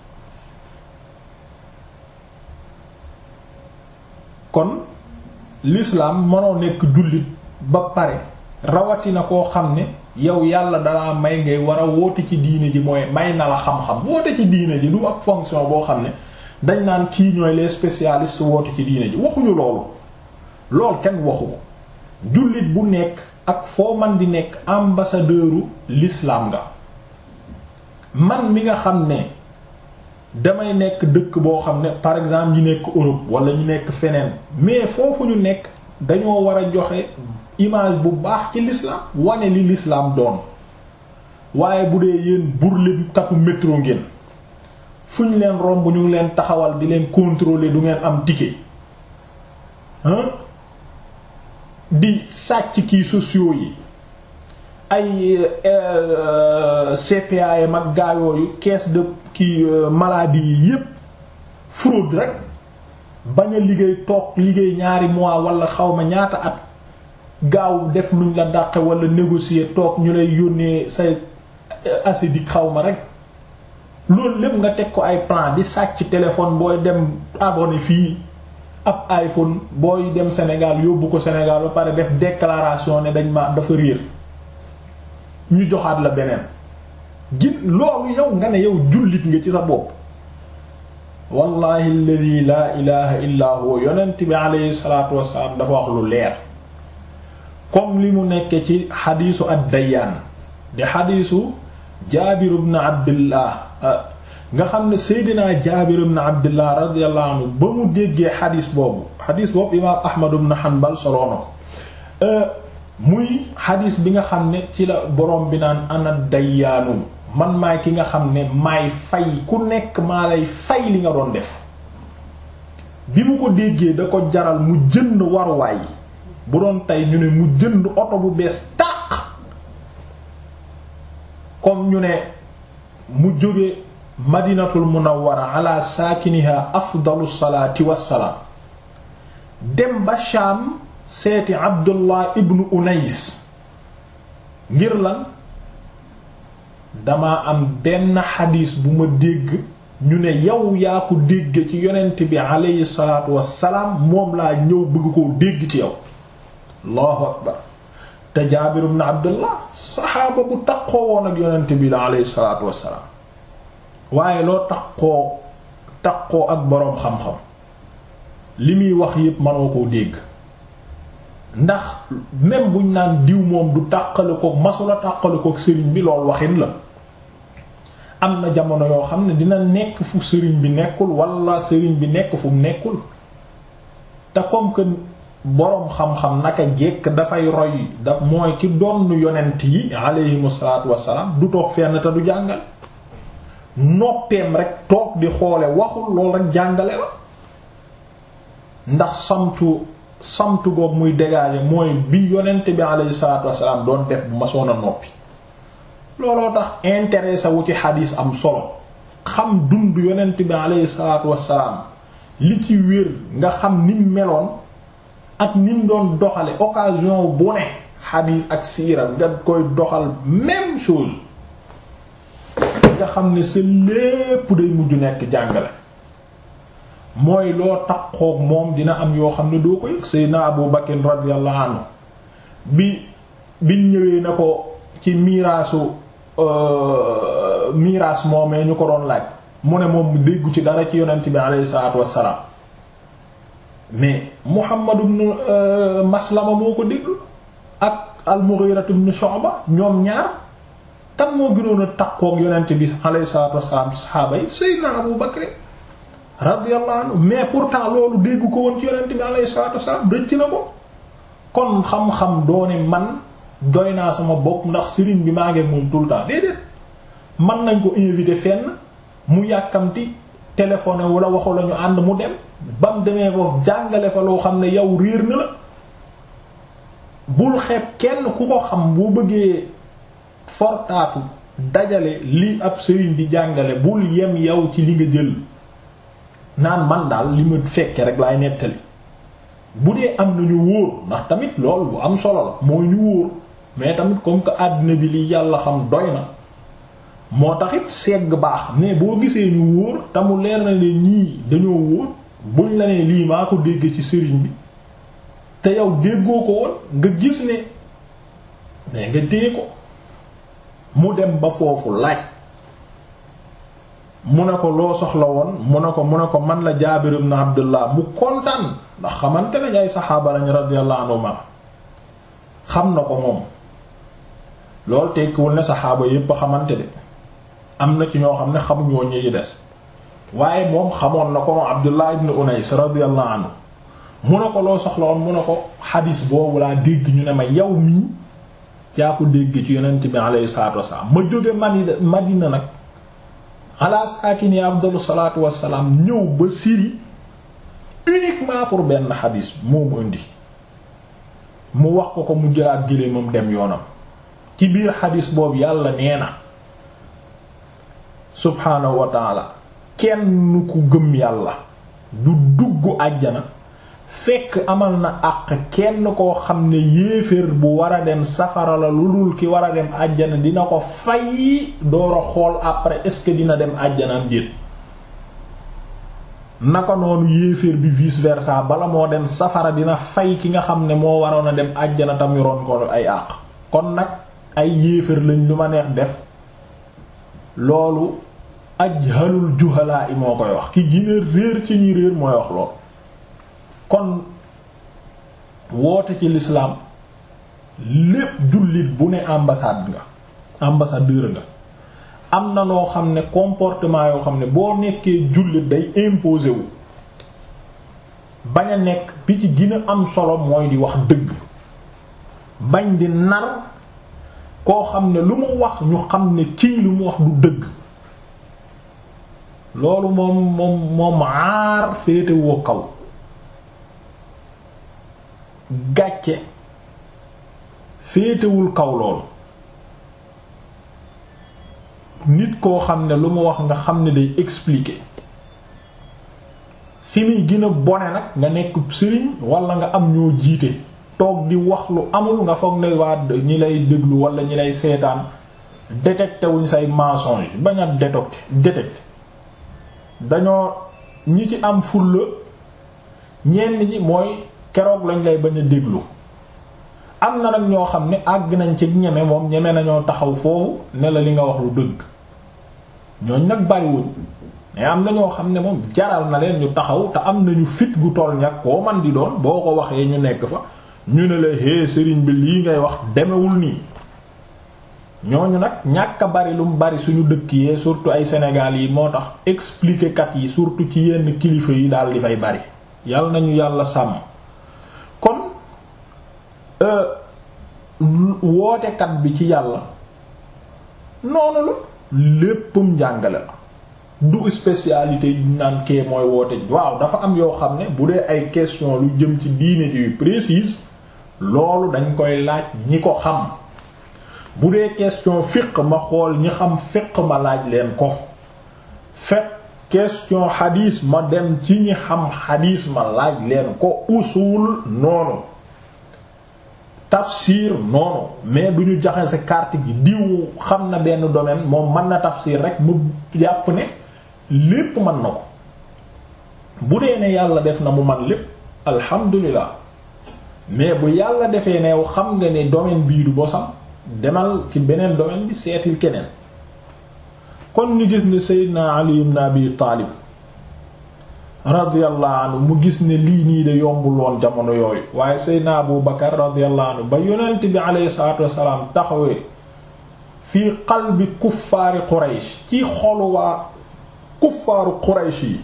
kon l'islam mënoo nekk jullit ba pare rawatina koo xam ne yow yàlla dalaa may ngay war a woote ci diine ji mooy may na la xam-xam woote ci diine ji du ab fonction boo xam ne dañ naan kii ñooy les spécialistes woote ci diine ji waxuñu loolu lool kenn waxu ko jullit bu nekk ak foo man di nekk ambassadeuru l'islam nga man mi nga xam ne damay nekk dëkk boo xam ne par exemple ñi nekk Europe wala ñi nekk feneen mais foofu ñu nekk dañoo war a joxe image bu baax ci l'islam wane li l'islam doon waaye bu dee yéen burlim katu métro ngeen fu ñu leen romb ñu ngi leen taxawal di leen contrôler du ngeen am ticket hein di sàcc kii sociaux yi ay CPAM ak gaa yooyu caisse de kii maladie yi yépp fraude rek bañ a liggéey toog liggéey ñaari mois wala xawma ñaata at gaaw def luñ la dàqe wala négocier toog ñu lay yónnee say asidik xawma rek loolu lépp nga teg ko ay plan di sàcc téléphone booy dem abonné fii ab iPhone booy dem Sénégal yóbbu ko Sénégal ba pare def déclaration ne dañ ma dafa réer ñu joxaat la beneen gin loolu yow nga ne yow jullit nga ci sa bopp wallahi alladi laa ilaha illa huwa yonent bi aleyhi salatu wasalaam dafa wax lu leer comme li mu nekke ci xadiisu ad-Dayyaan di xadiisu Jaabir ibn Abdillah nga xam ne Seydina Jaabir ibn Abdillah radiyallahu anhu ba mu déggee xadiis boobu xadiis boobu imaam Ahmad ibn Hanbal soloo na ko muy xadiis bi nga xam ne ci la borom bi naan ana dayyaanu man maay ki nga xam ne maay fay ku nekk maa lay fay li nga doon def bi mu ko déggee da ko jaral mu jënd waruwaay bu doon tey ñu ne mu jënd oto bu bees tàq comme ñu ne mu jóge madinatul munawwara ala saakiniha afdalu salaati wassalaam dem ba Shaam seeti Abdullah ibnu Unais ngir lan dama am benn xadiis bu ma dégg ñu ne yow yaa ko dégg ci yonent bi aleyhi salaatu wassalaam moom laa ñëw bëgg koo dégg ci yow allahu akbar te Jaabir ibn Abdullah saxaaba bu taqoo woon ak yonent bi la aleyhi salaatu wassalaam waaye loo taqoo taqoo ak boroom xam-xam li muy wax yépp mënoo koo dégg ndax même buñ naan diw moom du tàqale ko masula tàqale ko sëriñ bi loolu waxin la am na jamono yoo xam ne dina nekk fu sëriñ bi nekkul wala sëriñ bi nekk fu mu nekkul te comme que boroom xam-xam naka jekk dafay roy da mooy ki doon yonent yi aleyhimu salaatu wassalaam du toog fenn te du jàngal noppeem rek toog di xoole waxul loolu rek jàngale la ndax samtu samtu goog muy dégager mooy bi yonent bi alayhi salaatu wassalaam doon def bu ma soon a noppi looloo tax intéressé wu ci xadiis am solo xam dund yonent bi alayhi salaatu wassalaam li ci wér nga xam nim meloon ak nim doon doxale occasion bu ne xadiis ak siira nga koy doxal même chose nga xam ne sa lépp day mujj nekk jàngale mooy loo takkook moom dina am yoo xam ne doo ko yëg Seydina Abu Bakr radiyallahu anhu bi biñ ñëwee na ko ci miraasu miraas moomee ñu ko doon laaj mu ne moom déggu ci dara ci yonent bi alayhi salaatu wassalaam mais Muhammad ibn Maslama moo ko dégg ak al-Mughira ibn Shu'ba ñoom ñaar kan moo gënoon a takkook yonent bi alayhi salaatu wassalaam saxaaba yi Seydina Abu Bakr radiyallahu anhu mais pourtant loolu dégg ko woon ci yonent bi alayhi salaatu wasallam rëcc na ko kon xam-xam doone man doy naa sama bopp ndax sëriñ bi maa ngi moom tout le temps déedéet man nañ ko invité fenn mu yàkkamti téléphoné wala waxu la ñu ànd mu dem ba mu demee foofu jàngale fa loo xam ne yow réer na la bul xeeb kenn ku ko xam boo bëggee fortaatu dajale li ab sëriñ di jàngale bul yem yow ci li nga jël naan man daal li ma fekke rek laay nettali bu dee am na ñu wóor ndax tamit loolu bu am solo la mooy ñu wóor mais tamit comme que àddina bi li yàlla xam doy na moo taxit segg baax mais boo gisee ñu wóor te mu leer na ne ñii dañoo wóor buñ la nee lii maa ko dégg ci sëriñ bi te yow déggoo ko woon nga gis ne mais nga dee ko mu dem ba foofu laaj mu ne ko loo soxla woon mu ne ko mu ne ko man la Jaabir ibn Abdullah mu kontaan ndax xamante nañ ay saxaaba lañ radiyallahu anhuma xam na ko moom loolu tekkiwul ne saxaaba yépp a xamante de am na ci ñoo xam ne xamuñoo ñi yi des waaye moom xamoon na ko moom Abdullah ibn Unais radiyallahu anhu mu ne ko loo soxla woon mu ne ko xadiis boobu laa dégg ñu ne ma yow mii yaa ko dégg ci yonent bi alayhi salaatu wassalaam ma jóge Madina Madina nag ala saakini afdalu salaatu wassalaam ñëw ba Syrie uniquement pour benn xadis moo mu indi mu wax ko ko mu jëlaat géléemam dem yoonam ci biir xadis boobu yàlla nee na subhaanahu wa taala kenn ku gëm yàlla du dugg àjjana fekk amal na àq kenn koo xam ne yéeféer bu war a dem safara la lu dul ki war a dem àjjana dina ko fay door a xool après est-ce que dina dem àjjanam déet naka noonu yéeféer bi vice versa bala moo dem safara dina fay ki nga xam ne moo waroon a dem àjjana tam yoroon ko ay àq kon nag ay yéeféer lañ lu ma neex def loolu ajhalul juhalaa i moo koy wax ki gine réer ci ñi réer mooy wax lool kon woote ci l'islam lépp jullit bu ne ambassade nga ambassadeur nga am na noo xam ne comportement yoo xam ne boo nekkee jullit day imposer wu bañ a nekk bi ci gën a am solo mooy di wax dëgg bañ di nar koo xam ne lu mu wax ñu xam ne kii lu mu wax du dëgg loolu moom moom moom aar féetewoo kaw gàcce féetewul kaw loolu nit koo xam ne lu mu wax nga xam ne day expliquer fi muy gën a bone nag nga nekk sëriñ wala nga am ñoo jiite toog di wax lu amul nga foog ne waa ñi lay déglu wala ñi lay seetaan détecté wuñ say mensonge bañ a détecté détecté dañoo ñi ci am fulla ñenn ñi mooy keroog lañ lay bañ a déglu am na nag ñoo xam ne àgg nañ ci ñeme moom ñeme nañoo taxaw foofu ne la li nga wax lu dëgg ñooñ nag bariwuñ mais am na ñoo xam ne moom jaral na leen ñu taxaw te am nañu fit gu toll ñag koo man di doon boo ko waxee ñu nekk fa ñu ne la hé sëriñ bi lii ngay wax demewul nii ñooñu nag ñàkk a bari lu mu bari suñu dëkk yee surtout ay Sénégal yi moo tax expliquer kat yi surtout ci yenn kilifa yi daal di fay bari yàlla nañu yàlla sàmm kon wootekat bi ci yàlla noonu la léppam njàngale la du spécialité yi naan kee mooy woote waaw dafa am yoo xam ne bu dee ay question lu jëm ci diine yu précise loolu dañ koy laaj ñi ko xam bu dee question fiq ma xool ñi xam fiq ma laaj leen ko fekk question xadiis ma dem ci ñi xam xadiis ma laaj leen ko usul noonu tafsir noonu mais du ñu jaxase carte gi diw xam na benn domaine moom mën na tafsir rek mu jàpp ne lépp mën na ko bu dee ne yàlla def na mu man lépp alhamdulilah mais bu yàlla defee ne xam nga ne domaine bii du bosam demal ci beneen domaine bi seetil keneen kon ñu gis ne Seydina Ali ibn Abi Taalib radiyallahu anhu mu gis ne lii nii de yombul woon jamono yooyu waaye Seydina Abu Bakar radiyallahu anhu ba yonent bi alayhi salaatu wassalaam taxawee fii qalbi kuffaari Quraysh ci xolu waa kuffaaru Quraysh yi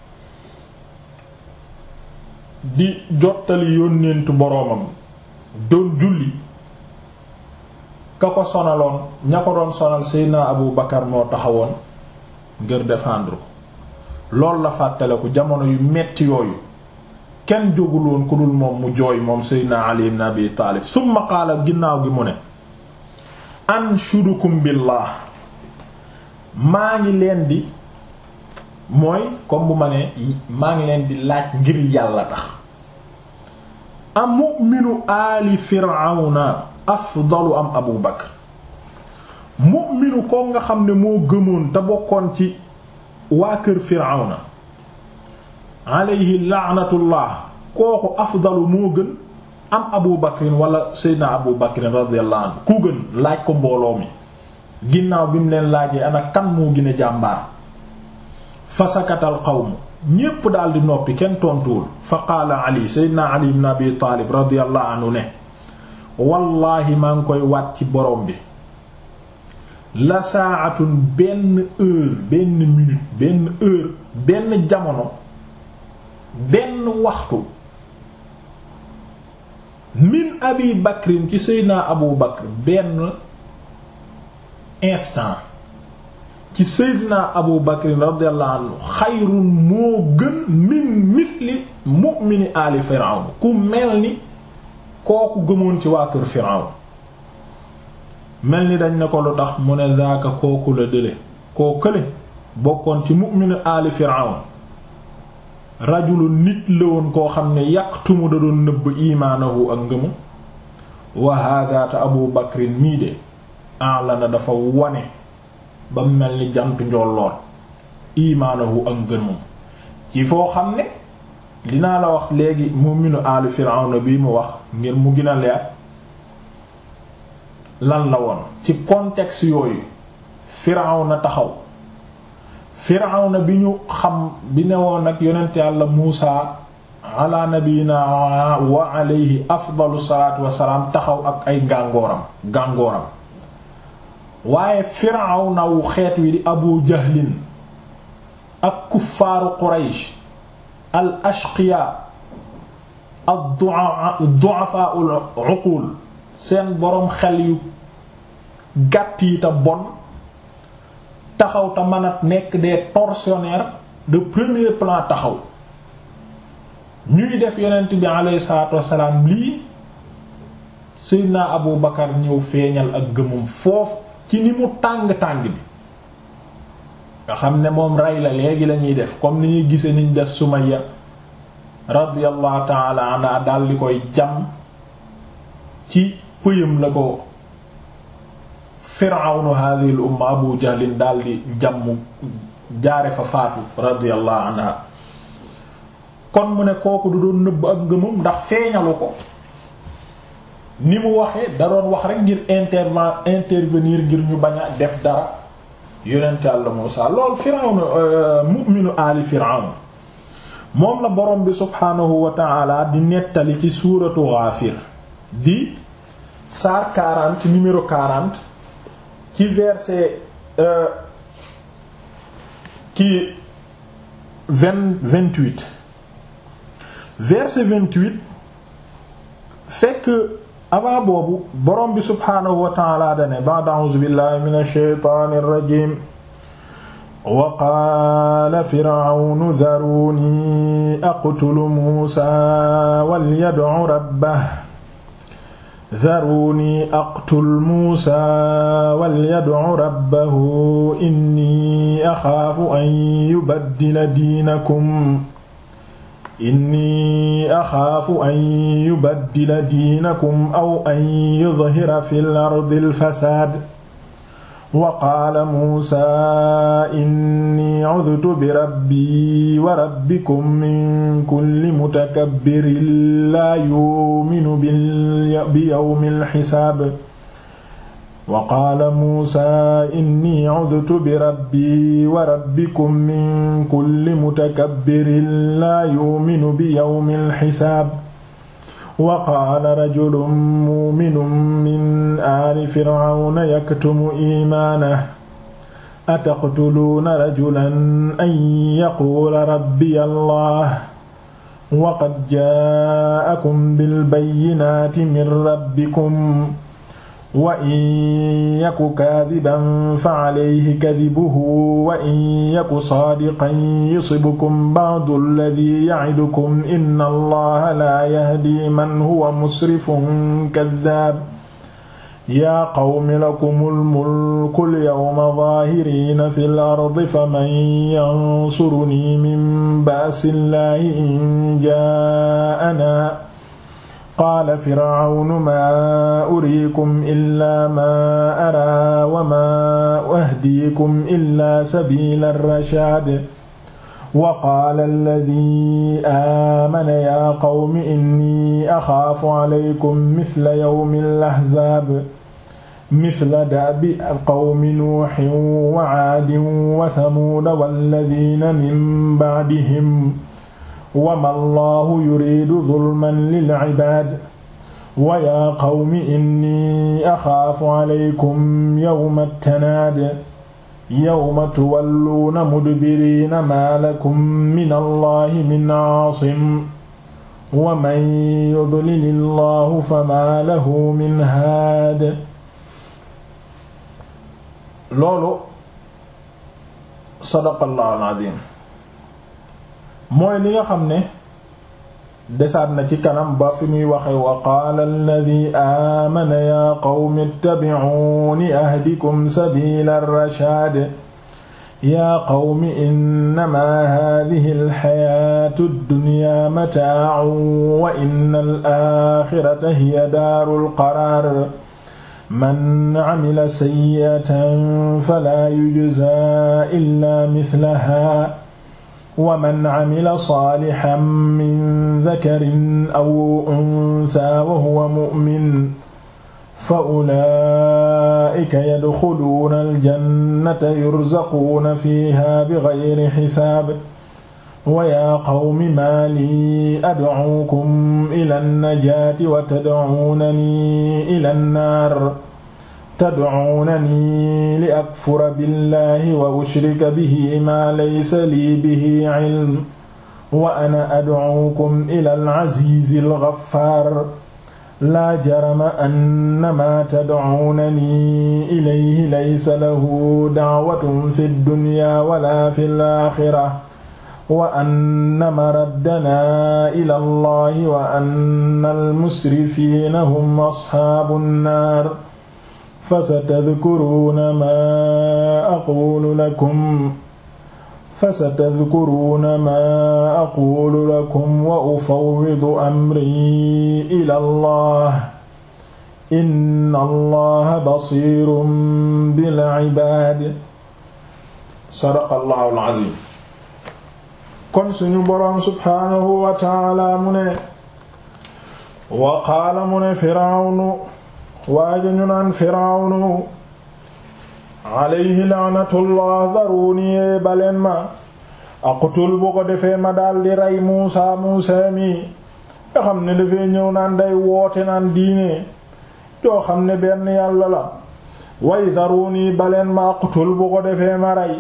di jottali yónnentu boroomam doon julli ka ko sonaloon ña ko doon sonal Seydina Abu Bakar moo taxawoon ngir défendre ko loolu la fàttale ko jamono yu metti yooyu kenn jóguloon ku dul moom mu jooy moom Seydina Ali ibn Abi Taalib summa qaala ginnaaw gi mu ne anshudukum billah maa ngi leen di mooy comme bu ma ne maa ngi leen di laaj ngir yàlla tax am mu'minu aali firawna afdalu am abu bakar mu'minu ko nga xam ne moo gëmoon te bokkoon ci waa kër firawna alayhi la'natullah kooku afdalu moo gën am abu bakrin wala seydna abu bakrin radiyallahu anhu ku gën laaj ko mbooloo mi ginnaaw bi mu leen laajee ana kan moo gën a jàmbaar fasakatal qawm ñépp daal di noppi kenn tontuwul fa qaala ali seydna ali ibn abi taalib radiyallahu anhu ne wallaahi maa ngi koy waat ci borom bi la saa'atun benn heure benn minute benn heure benn jamono benn waxtu min abi bakrin ci seydina abu bakr benn instant ci seydina abu bakrin radiyallahu anhu xayrun moo gën min mithli mu'mini ali firawn ku mel ni kooku gëmoon ci waa kër firawn mel ni dañ ne ko lu tax mu ne zaaka kooku la dële koo kële bokkoon ci mu'minu ali firawn rajulu nit la woon koo xam ne yaktumu da doon nëbb imaanahu ak ngëmu wa hada te abu bakrin mii de alana dafa wane ba mel ni jant njolloor imaanahu ak ngëmum ci foo xam ne dinaa la wax léegi mu'minu ali firawn bi mu wax ngir mu gën a leer lan la woon ci contexte yooyu Firawna taxaw Firawna bi ñu xam bi ne woon ak yonent yàlla Muusa ala nabiyina wa alayhi afdalu salaatu wassalaam taxaw ak ay gàngooram gàngooram waaye Firawna wu xeet wi di Abu Jahlin ak kuffaaru Quraysh al ashqiya ad-du'afa al-uqul seen boroom xel yu gàtt yi te bon taxaw te mën a nekk des tortionnaires de premier plan taxaw ñuy def yonent bi alayhi salaatu wassalaam lii Seydina Abu Bakar ñëw feeñal ak gëmum foofu ci ni mu tàng-tàng bi nga xam ne moom rey la léegi lañuy def comme ni ñuy gise niñ def Sumayya radiyallahu ta'ala anha dal di koy jam ci pëyam la ko firawnu hadhihi al umma abu jahlin daldi jàmm jaare fa faatu radiyallahu anha kon mu ne kooku du doon nëbb ak ngëmam ndax feeñalu ko ni mu waxee da doon wax rek ngir interven intervenir ngir ñu bañ a def dara yonent Yàlla Muusaa loolu firawnu mu'minu aali firawnu moom la borom bi subhaanahu wa ta'ala di nettali ci suuratu Ghaafir di saar 40 numéro 40 ci verset ki vingt vingt-huit verset vingt-huit fekk avant boobu borom bi subhaanahu wa ta'ala dane ba'da a'uuzu billahi minash shaytaanir rajiim wa qaala fir'awnu dharuni aqtulu muusaa walyad'u rabbahu dharuni aqtul muusaa walyad'u rabbahu inni axaafu an yubaddila diinakum inni axaafu an yubaddila diinakum aw an yudhira fil ardil fasaad wa qaala muusaa inni cudtu birabbii wa rabbikum min kulli mutakabbirin laa yu'minu biyawmil xisaab wa qaala muusaa inni cudtu birabbii wa rabbikum min kulli mutakabbirin laa yu'minu biyawmil xisaab wa qaala rajulun muuminun min aali fircawna yaktumu iimaanahu ataqtuluuna rajulan an yaquula rabbiya allah wa qad jaa'akum bilbayyinaati min rabbikum wa in yaku kaadiban fa calayhi kadibuhu wa in yaku saadiqan yusibkum ba'du alladii yacidukum inna allaha laa yahdi man huwa musrifun kaddaab yaa qawmi lakumul mulku lyawma zaahiriina fil ardi faman yansurunii min ba'sillaahi in jaa'anaa qaala fircawnu maa uriikum illaa maa araa wa maa ahdiikum illaa sabiila rashaad wa qaala alladii aamana yaa qawmi innii axaafu calaykum misla yawmil ahzaab misla da'bi qawmi nuuhin wa caadin wa samuuda walladiina min bacdihim wama allahu yuridu zulman lilcibaad wa yaa qawmi inni axaafu calaykum yawma ttanaad yawma tuwalluuna mudbiriina maa lakum min allahi min caasim wa man yudlil allahu fama lahu min haad loolu sadaqallahu alazim mooy li nga xam ne desaat na ci kanam ba fi muy waxe wa qaala alladi aamana yaa qawmi ittabi'uuni ahdikum sabiila rashaad yaa qawmi innamaa haadihi alxayaatu addunyaa mataa'un wa inna alaaxirata hiya daarul qaraar man camila sayyi'atan falaa yujzaa illaa mislahaa wa man camila saalixan min dakarin aw unsaa wa huwa mu'min fa ulaa'ika yadxuluuna aljannata yurzaquuna fiihaa bigayri xisaab wa yaa qawmi maa lii adcuukum ila nnajaati wa tadcuunanii ila nnaar tadcuunanii li akfura billahi wa ushrika bihi maa laysa lii bihi cilm wa ana adcuukum ila alcaziizi algaffaar laa jarama annamaa tadcuunanii ilayhi laysa lahu dacwatun fi ddunyaa wala fi laaxira wa anna maraddanaa ila allahi wa anna almusrifiina hum asxaabu nnaar fasatadkuruuna maa aquulu lakum fasatadkuruuna maa aquulu lakum wa ufawwidu amrii ila allah inna allaha basiirun bil ibaad sadaqa allahu al-aziim kon suñu boroom subhaanahu wa taala mu ne wa qaala mu ne firawnu waaja ñu naan firawnu alayhi laanatullah daruni baleen ma aqtul bu ko defee ma daldi rey muusa muusa mi nga xam ne dafay ñëw naan day woote naan diine joo xam ne benn yàlla la way daruni baleen ma aqtul bu ko defee ma rey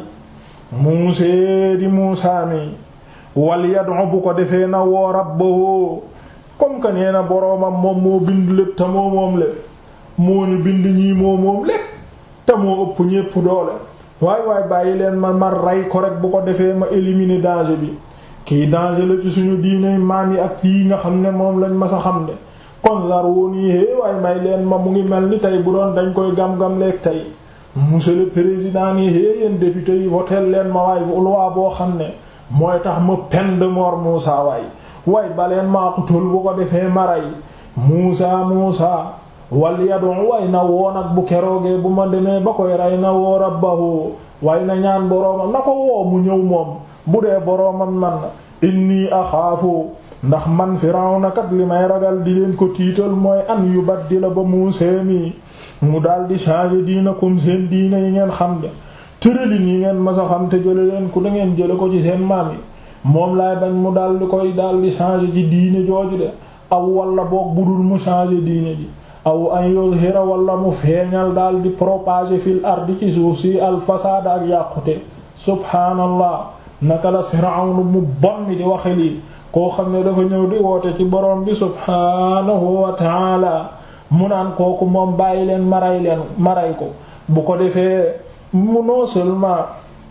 muusee di muusa mi wal yad'u bu ko defee na woo rabbahu comme que nee na boroomam moom moo bind lépp te moo moom lépp moo ñu bind ñii moo moom lépp te moo ëpp ñépp doole waay waay bàyyi leen ma ma rey ko rek bu ko defee ma éliminer danger bi kii danger la ci suñu diine maam yi ak yi nga xam ne moom lañ ma sa xam ne kon zaruni hé waaye may leen ma mu ngi mel ni tey bu doon dañ koy gam-gam leeg tey monsieur le président ni hé yéen député yi votel leen ma waay loi boo xam ne mooy tax ma peine de mort Muusa waay way baleen maaqutul bu ko defee maray Muusa Muusa wal yadu way na woo nag bu keroogee bu ma demee ba koy rey na woo rabbahu way na ñaan boroomam na ko woo mu ñëw moom bu dee boroomam man inni axaafu ndax man Firawna kat li may ragal di leen ko tiital mooy an yu baddila ba Muusa mi mu daal di changer diina comme seen diina yi ngeen xam de tëralin yi ngeen masa xam te jële leen ku da ngeen jële ko ci seen maam yi moom laay bañ mu daal di koy daal di changer ci diine jooju de aw wala boog budul mu changer diine ji aw an yuzhira wala mu feeñal daal di propager fil ardi ci suuf si al fasaada ak yàqute subhaanallah naka la Firawnu mu bon mi di waxe lii koo xam ne dafa ñëw di woote ci borom bi subhaanahu wa taala mu naan kooku moom bàyyi leen maray leen maray ko bu ko defee mu non seulement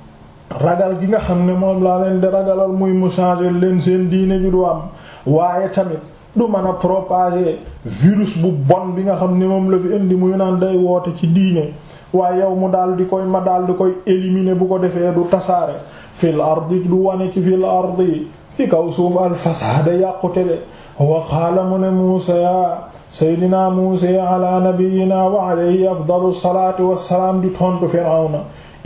ragal gi nga xam ne moom laa leen di ragalal muy mu changer leen seen diine ju du am waaye tamit du mën a propager virus bu bon bi nga xam ne moom la fi indi muy naan day woote ci diine waaye yow mu daal di koy ma daal di koy éliminer bu ko defee du tasaare fil ardi du wane ci fil ardi ci kaw suuf al fasaada yàqute de wa qaala mu ne Muusa ya seydina Muusa ala nabiyyina wa alayhi afdalu salaati wassalaam di tontu Firawna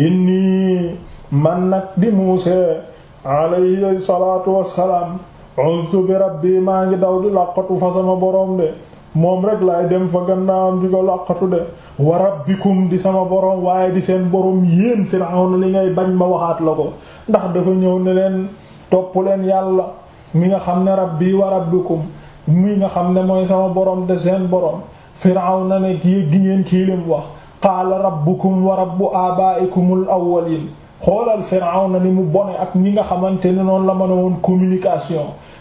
inni man nag di Muusa alayhi salaatu wassalaam uztu bi rabbi maa ngi daw di làqatu fa sama boroom de moom rek laay dem fa gannaawam di ko làqatu de wa rabbikum di sama boroom waaye di seen boroom yéen Firawna li ngay bañ ma waxaat la ko ndax dafa ñëw ne leen topp leen yàlla mi nga xam ne rabbi wa rabbikum mi nga xam ne mooy sama boroom de seen boroom Firawna ne kii gi ngeen kii lim wax qaala rabbukum wa rabbu abaa'ikumul awwaliin xoolal Firawna ni mu bone ak ñi nga xamante ne noonu la mën a woon communication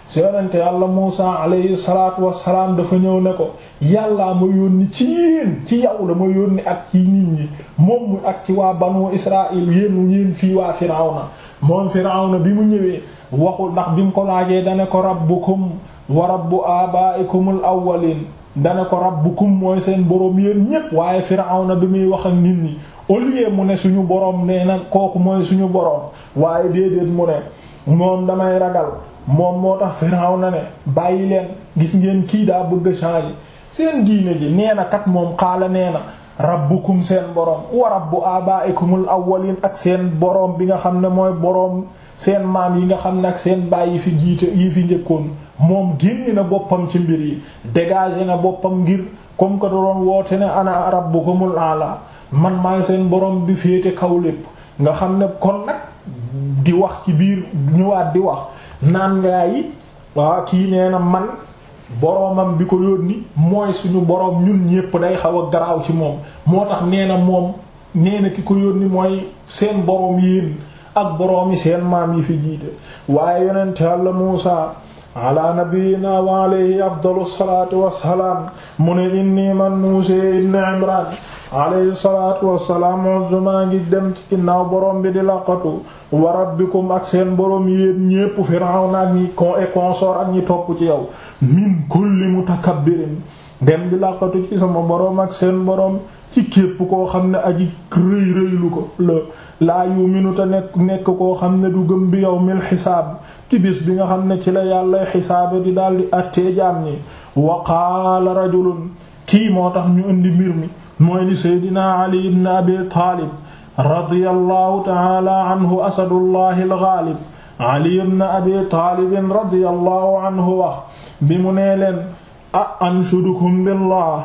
si yonente yàlla Muusa alayhi salaatu wassalaam dafa ñëw ne ko yàllaa ma yónni ci yéen ci yow la ma yónni ak ci nit ñi moom mu ak ci waa banu Israël yéen yéen fii waa Firawna moom Firawna bi mu ñëwee waxul ndax bi mu ko laajee dane ko rabbukum wa rabbu abaa'ikumul awwaliin dane ko rabbukum mooy seen boroom yéen ñépp waaye Firawna bi muy wax ak nit ñi au lieu mu ne suñu boroom nee na kooku mooy suñu boroom waaye déedéet mu ne moom damay ragal moom moo tax Firawna ne bàyyi leen gis ngeen kii daa bëgg a changer seen diine ji nee na kat moom xaala nee na rabbukum seen boroom wa rabbu abaa'ikumul awwaliin ak seen boroom bi nga xam ne mooy boroom seen maam yi nga xam ne ak seen baay yi fi jiite yi fi njëkkoon moom génn na boppam ci mbir yi dégagé na boppam ngir comme que da doon woote ne ana rabbukumul a'la man maay seen boroom bi féete kaw lépp nga xam ne kon nag di wax ci biir ñëwaat di wax naan ngaa yi waa kii nee na man boroomam bi ko yónni mooy suñu boroom ñun ñépp day xaw a garaaw ci moom moo tax nee na moom nee na ki ko yónni mooy seen boroom yéen ak boroom yi seen maam yi fi jiite waaye yonent Yàlla Muusa ala nabiyyina wa alayhi afdalu salaatu wassalaam mu ne inni man Muusa ibn Imraan alayhi salaatu wassalaam maa ngi dem ci ginnaaw boroom bi di laqatu wa rabbikum ak seen boroom yéen ñépp Firawna ak ñi con et consort ak ñi topp ci yow min kulli mutakabbirin dem di laqatu ci sama boroom ak seen boroom ci képp koo xam ne aji rëy rëylu ko la laa yuminu te nekk nekk koo xam ne du gëm bi yawmil xisaab ci bis bi nga xam ne ci la yàlla xisaabe di daldi attee jaam ñi wa qaala rajulun kii moo tax ñu indi mbir mi mooy li seydina ali ibn abi taalib radiyallahu taala anhu asadullahi algaalib ali ibn abi taalib radiyallahu anhu wax bi mu nee leen a anshudukum billah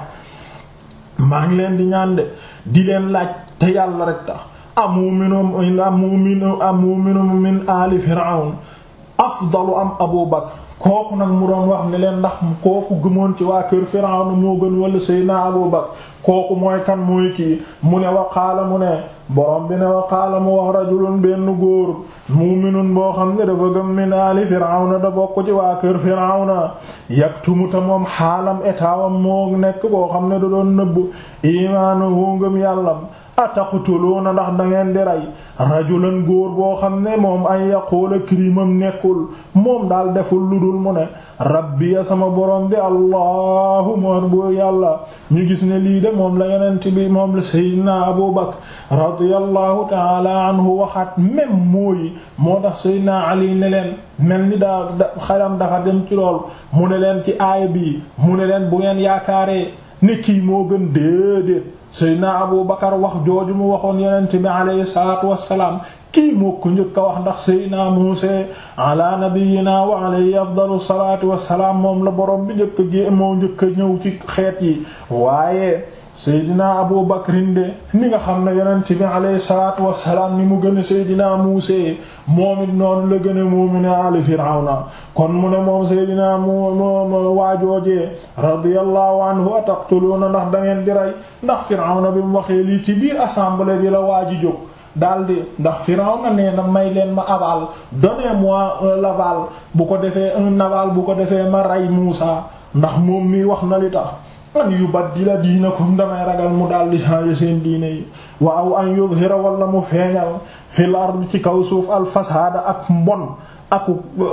maa ngi leen di ñaan de di leen laaj te yàlla rek tax amuminum amuminu amuminum min ali firawn afdalu am abu bakr kooku nag mu doon wax ne leen ndax kooku gëmoon ci waa kër firawn moo gën wala seydina abu bakr kooku mooy kan mooy kii mu ne waqaala mu ne borom bi ne waqaala mu wax rajulun benn góor muminun boo xam ne dafa gëm min ali firawna da bokk ci waa kër firawna yaktumu ta moom xaalam etaawam moo nekk boo xam ne da doon nëbb imaanahu ngëm yàllam ataqtuluuna ndax da ngeen di rey rajulan góor boo xam ne moom ay yaquula kirimam nekkul moom daal deful lu dul mu ne rabbi ya sama borom bi allahu moon bu yàlla ñu gis ne lii de moom la yonent bi moom la seydina abu bakr radiyallahu taala anhu waxaat même mooyi moo tax seydina ali ne leen mel ni daa xelam dafa dem ci lool mu ne leen ci aaya bii mu ne leen bu ngeen yaakaaree ne kii moo gën déedéet seydina abu bakar wax jooju mu waxoon yonent bi alayhi salaatu wassalaam kii moo ko njëkk a wax ndax seydina muuse ala nabiyina wa alayhi afdalu salaatu wassalaam moom la borom bi njëkk gi moo njëkk a ñëw ci xeet yi waaye seydina abu bakrin de ni nga xam ne yonent bi alayhi salaatu wassalaam ni mu gën a seydina muuse moom it noonu la gën a muumine ali firawna kon mu ne moom seydina mu waajoojee radiyallahu anhu ataqtuluuna ndax da ngeen di rey ndax firawna bi mu waxee lii ci biir assemblée bi la waaji jóg daldi ndax Firawna nee na may leen ma aval donnez-moi un l'aval bu ko defee un aval bu ko defee ma rey Muusa ndax moom mi wax na li tax an yubaddila diinakum damay ragal mu daldi changer seen diine yi waaw an yuzhira wala mu feeñal fil ard ci kaw suuf al fasaada ak mbon ak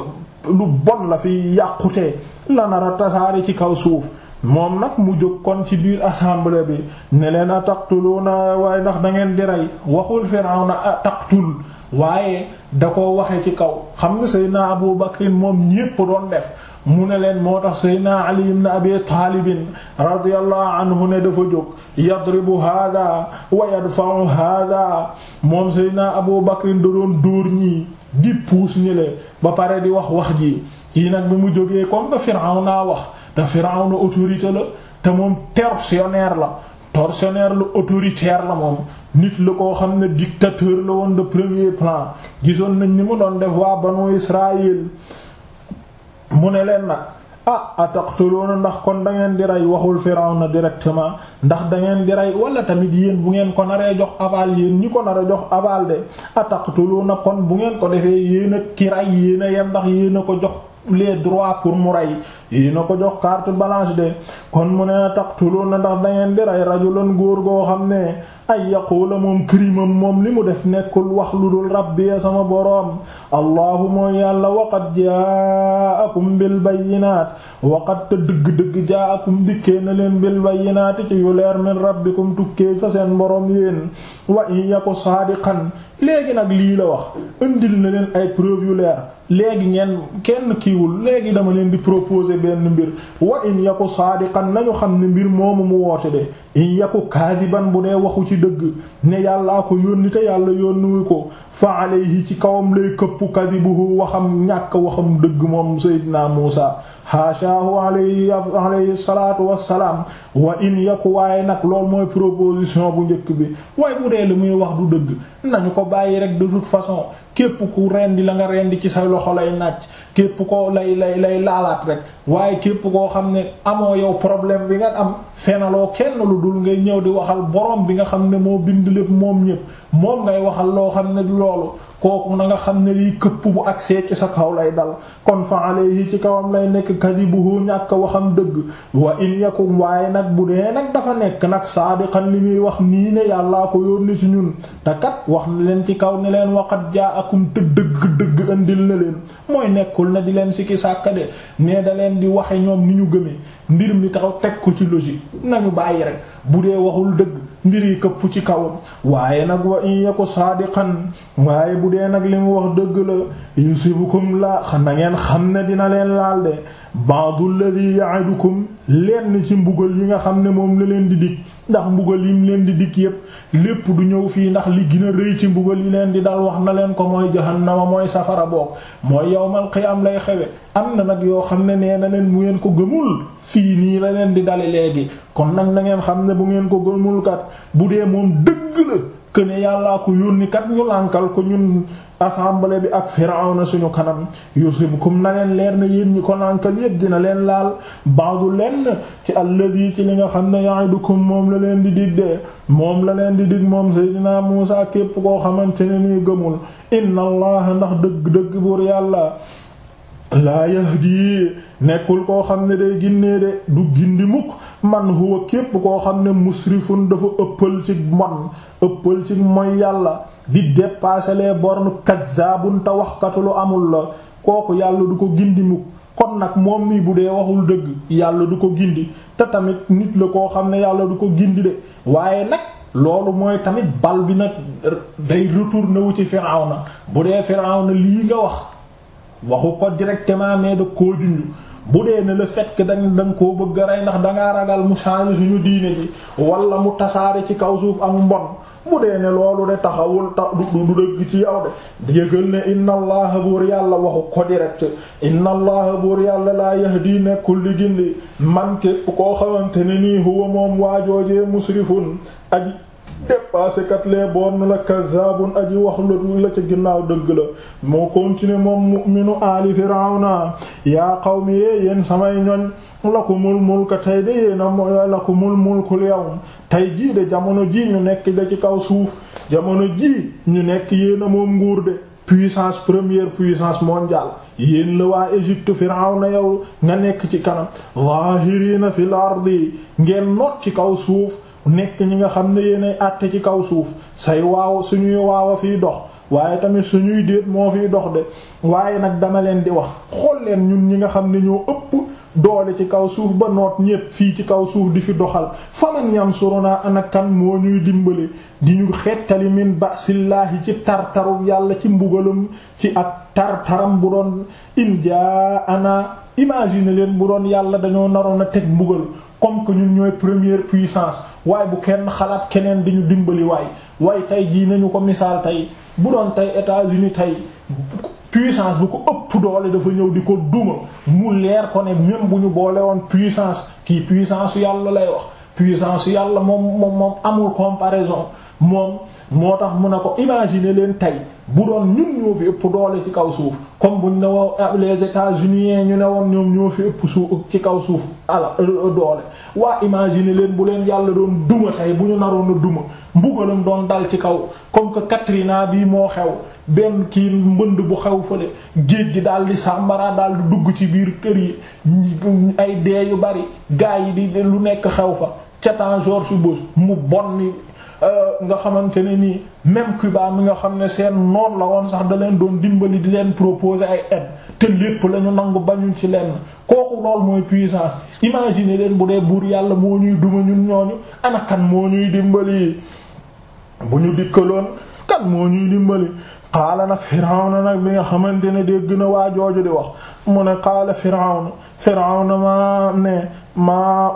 lu bon la fi yàqutee la nara tasaari ci kaw suuf moom nag mu jóg kon ci biir assemblée bi ne leen a taqtuluuna waaye ndax da ngeen di rey waxul Firawna a taqtul waaye da ko waxe ci kaw xam nga Seydina Abu Bakr moom ñépp doon def mu ne leen moo tax Seydina Ali ibn Abi Taalib radiyallahu anhu ne dafa jóg yadribu hada wa yadfa'u hada moom Seydina Abu Bakr da doon dóor ñii di puus ñi le ba pare di wax wax ji kii nag bi mu jógee comme que Firawna wax te Firawna autorité la te moom tortionnaire la tortionnaire la autoritaire la moom nit la koo xam ne dictateur la woon de premier plan gisoon nañ ni mu doon def waa banu Israël mu ne leen nag ah ataqtuluuna ndax kon da ngeen di rey waxul Firawna directement ndax da ngeen di rey wala tamit yéen bu ngeen ko naree jox aval yéen ñi ko nar a jox aval de ataqtuluuna kon bu ngeen ko defee yéen a ki rey yéen a yem ndax yéen a ko jox les droits pour mu rey yéen a ko jox carte blanche de kon mu ne taqtuluna ndax da ngeen di rey rajulan góor goo xam ne ay yaqula moom crimam moom li mu def nekkul wax lu dul rabbi sama boroom allahu mooy yàlla waqad jaakum bil bayyinaat waqad te dëgg-dëgg jaakum dikkee na leen bil bayyinaati ci yu leer min rabbikum tukkee fa seen boroom yéen wa in yaku saadiqan léegi nag lii la wax indil na leen ay preuve yu leer léegi ngeen kenn kiiwul léegi dama leen di proposer benn mbir wa in yaku saadiqan nañu xam ne mbir moomu mu woote de in yaku kaadiban bu dee waxu ci dëgg ne yàllaa ko yónni te yàlla yónniwu ko fa alayhi ci kawam lay këpp kadibuhu waxam ñàkk waxam dëgg moom Seydina Muusa haashaahu alayhi alayhi salaatu wassalaam wa in yaku waaye nag loolu mooy proposition bu njëkk bi waaye bu dee li muy wax du dëgg nañu ko bàyyi rek de toute façon képp ku rendi la nga rendi ci sa loxo lay nàcc képp ko lay lay lay laalaat rek waaye képp koo xam ne amoo yow problème bi nga am fenaloo kenn lu dul ngay ñëw di waxal borom bi nga xam ne moo bind lépp moom ñépp moom ngay waxal loo xam ne du loolu kooku na nga xam ne lii këpp bu agsee ci sa kaw lay dal kon fa alayhi ci kawam lay nekk kadibuhu ñàkk waxam dëgg wa in yakum waaye nag bu dee nag dafa nekk nag saadiqan li muy wax nii ne yàllaa ko yónni ci ñun te kat wax na leen ci kaw ne leen waqat jaakum te dëgg dëgg andil na leen mooy nekkul na di leen sikki sàkkade ne da leen di waxe ñoom ni ñu gëmee mbir mi taxaw teg ko ci logique nañu bàyyi rek bu dee waxul dëgg mbir yi këpp ci kawam waaye nag wa in yaku saadiqan waaye bu dee nag li mu wax dëgg la yusibukum la na ngeen xam ne dina leen laal de ba'du alladhi ya'idukum lenn ci mbugal yi nga xam ne moom la leen di dig ndax mbugal yim leen di dig yépp lépp du ñëw fii ndax li gën a rëy ci mbugal yi leen di dal wax na leen ko mooy jahannama mooy safara boog mooy yawmal qiyaam lay xewe am na nag yoo xam ne nee na leen bu ngeen ko gëmul fii nii la leen di dale léegi kon nag na ngeen xam ne bu ngeen ko gëmul kat bu dee moom dëgg la que ne yàllaa ko yónni kat ñu lànkal ko ñun assemblée bi ak Firawna suñu kanam yusibukum na leen leer na yéen ñi ko lànkal yépp dina leen laal baadu lenn ci alladi ci li nga xam ne ya'idukum moom la leen di dig de moom la leen di dig moom Seydina Muusa képp koo xamante ne nii gëmul inna allaha ndax dëgg-dëgg buur yàlla laa yahdi nekkul koo xam ne day ginnee de du gindi mukk man huwa képp koo xam ne musrifun dafa ëppal ci mon ëppal ci mooy yàlla di dépasser les bornes kaddaabun te waxkatu lu amul la kooku yàlla du ko gindi mukk kon nag moom nii bu dee waxul dëgg yàlla du ko gindi te tamit nit la koo xam ne yàlla du ko gindi de waaye nag loolu mooy tamit bal bi nag day retourner wu ci Firawna bu dee Firawna lii nga wax waxu ko directement mais da koo junj bu dee ne le fait que dañ da nga koo bëgg a rey ndax dangaa ragal mu changer suñu diine ji wala mu tasaare ci kaw suuf ak mbon bu dee ne loolu de taxawul ta du du dëgg ci yow de yëgal ne inna allaha buur yàlla waxu ko direct inna allaha buur yàlla laa yahdi nekkul di gindi man képp koo xamante ne nii huwa moom waajoojee musrifun aji dépassé kat les bornes la kazzabun aji wax la la ca ginnaaw dëgg la moo continuer moom mu'minu ali firawna yaa qawmi yee yéen samay ñoñ lakumul mulka tey de yéen a lakumul mulkul yawm tey jii de jamono ji ñu nekk da ci kaw suuf jamono ji ñu nekk yéen a moom nguur de puissance première puissance mondiale yéen la waa Égypte firawna yow nga nekk ci kanam zahirina fil ardi ngeen not ci kaw suuf nekk ñi nga xam ne yéenay àtte ci kaw suuf say waaw suñuy waaw a fiy dox waaye tamit suñuy déet moo fiy dox de waaye nag dama leen di wax xool leen ñun ñi nga xam ne ñoo ëpp doole ci kaw suuf ba noot ñépp fii ci kaw suuf di fi doxal faman yansuruna ana kan moo ñuy dimbali di ñu xettali min basillaahi ci tartaru yàlla ci mbugalum ci ak tartaram bu doon in jaa ana imagine leen bu doon yàlla dañoo naroon a teg mbugal comme que ñun ñooy première puissance waaye bu kenn xalaat keneen di ñu dimbali waay waaye tey jii nañu ko misaal tey bu doon tey États-Unis tey puissance bu ko ëpp doole dafa ñëw di ko duma mu leer ko ne même bu ñu boole woon puissance kii puissance yàlla lay wax puissance yàlla moom moom moom amul comparaison moom moo tax mu ne ko imaginer leen tey bu doon ñun ñoo fi ëpp doole ci kaw suuf comme buñ ne woon les États-Unis ñu ne woon ñoom ñoo fi ëpp suuf ci kaw suuf ala doole waa imaginer leen bu leen yàlla doon duma tey bu ñu naroon a duma mbugalam doon dal ci kaw comme que Katrina bii moo xew benn kii mbënd bu xew fële géej gi daal di sàmbara daal di dugg ci biir kër yi ay dee yu bari gaa yi di lu nekk xew fa ca temps George Bush mu bon ni nga xamante ne nii même Cuba mi nga xam ne seen noon la woon sax da leen doon dimbali di leen proposer ay aide te lépp la ñu nangu bañu ci lenn kooku lool mooy puissance imagine leen bu dee buur yàlla moo ñuy duma ñun ñooñu ana kan moo ñuy dimbali bu ñu dikkaloon kan moo ñuy dimbali qaala nag Firawna nag bi nga xamante ne dégg na waa jooju di wax mu ne qaala Firawna Firawna ma ne maa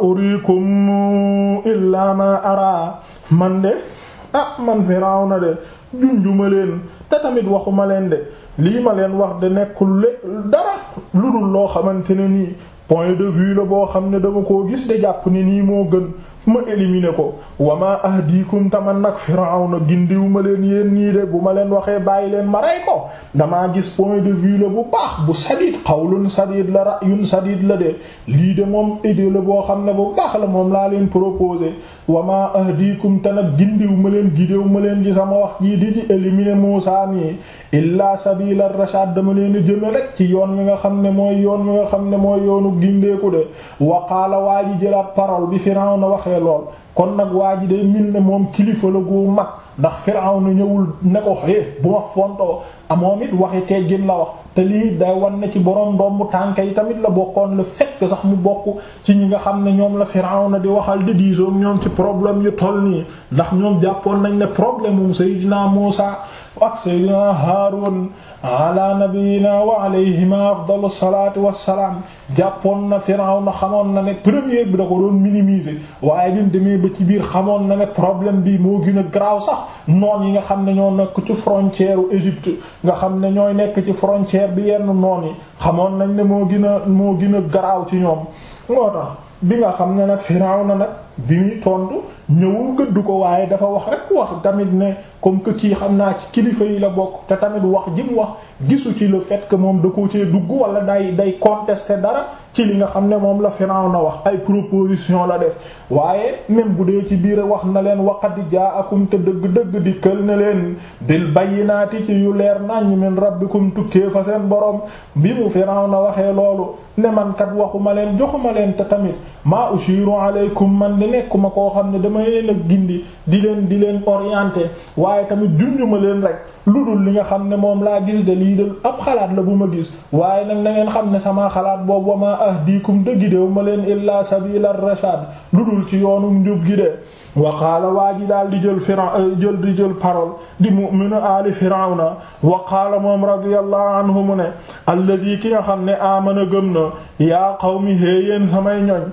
urikum illaa ma ara man de ah man Firawna de junjuma leen te tamit waxuma leen de lii ma leen wax de nekkul le dara lu dul loo xamante ne nii point de vue la boo xam ne dama koo gis de jàpp ni nii moo gën ma éliminer ko wama ahdikum taman nag Firawna gindiw ma leen yéen ñii de bu ma leen waxee bàyyi leen ma rey ko damaa gis point de vue la bu baax bu sadid qawlun sadid la ra'yun sadid la de lii de moom idée la boo xam ne bu baax la moom laa leen proposé wama ahdikum te nag gindiw ma leen gidéew ma leen ci sama wax jii di di éliminer Muusaa mi illa sabila rashad dama leen jëme rek ci yoon wi nga xam ne mooy yoon wi nga xam ne mooy yoonu gindeeku de waqaala waa ji jëlaat parole bi Firawna waxee lool kon nag waa ji day min ne moom kilifa la gu mag ndax Firawna ñëwul ne ko xee bu ma fontoo amoom it waxi teggin la wax te lii day wan na ci borom doomu tànk yi tamit la bokkoon le fait que sax mu bokk ci ñi nga xam ne ñoom la Firawna di waxal di diisoo ñoom ci problème yu toll nii ndax ñoom jàppoon nañ ne problème mu Seydina Muusa ak Seydina Haarun ala nabiyina wa alayhima afdalu salaatu wassalaam jàppoon na Firawna xamoon na ne première bi da ko doon minimiser waaye bi mu demee ba ci biir xamoon na ne problème bi moo gën a garaaw sax noon yi nga xam ne ñoo nekk ci frontière u Égypte nga xam ne ñooy nekk ci frontière bi yenn noon yi xamoon nañ ne moo gën a moo gën a garaaw ci ñoom moo tax bi nga xam ne nag Firawna nag bi muy tontu ñëwul gëdd ko waaye dafa wax rek wax tamit ne comme que kii xam naa ci kilifa yi la bokk te tamit wax ji mu wax gisu ci le fait que moom da koo cee dugg wala day day contester dara ci li nga xam ne moom la Firawna wax ay proposition la def waaye même bu dee ci biir wax na leen waqad jaakum te dëgg-dëgg di kël ne leen bil bayyinaati ci yu leer naññ min rabbikum tukkee fa seen borom bi mu Firawna waxee loolu ne man kat waxuma leen joxuma leen te tamit maa ushiru alaykum man di nekkuma koo xam ne dama leen a gindi di leen di leen orienter waaye tamit junjuma leen rek lu dul li nga xam ne moom laa gis de lii de ab xalaat la bu ma gis waaye nag na ngeen xam ne sama xalaat boobu wa ma ahdikum dëggi dew ma leen illaa sabila rashad lu dul ci yoonu njub gi de wa qaala waa ji daal di jël fira jël di jël parole di mu'minu aali firawna wa qaala moom radiyallahu anhu mu ne alladi ki nga xam ne amana gëm na yaa qawmi héeyéen samay ñoñ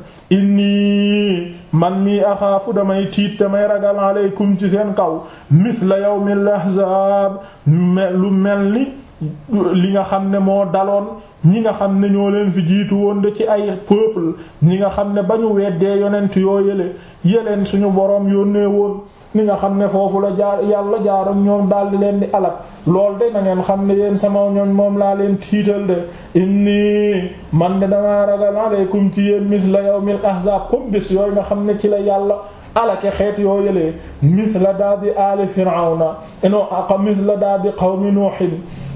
inni man mii axaafu damay tiit damay ragal aleykum ci seen kaw mithla yawmil ahzaab lu mel ni li nga xam ne moo daloon ñi nga xam ne ñoo leen fi jiitu woon de ci ay peuple ñi nga xam ne ba ñu weddee yonent yoo yële yeleen suñu boroom yónnee woon ni nga xam ne foofu la jaar yàlla jaaram ñoom daldi leen di alak lool de na ngeen xam ne yéen sama ñoñ moom laa leen tiital de inni man de damaa ragal aleykum ci yéen misla yawmil ahzab comme bis yooyu nga xam ne ci la yàlla alake xeet yoo yëlee misla daa bi aali firawna no aka misla daa bi qawmi nuuhin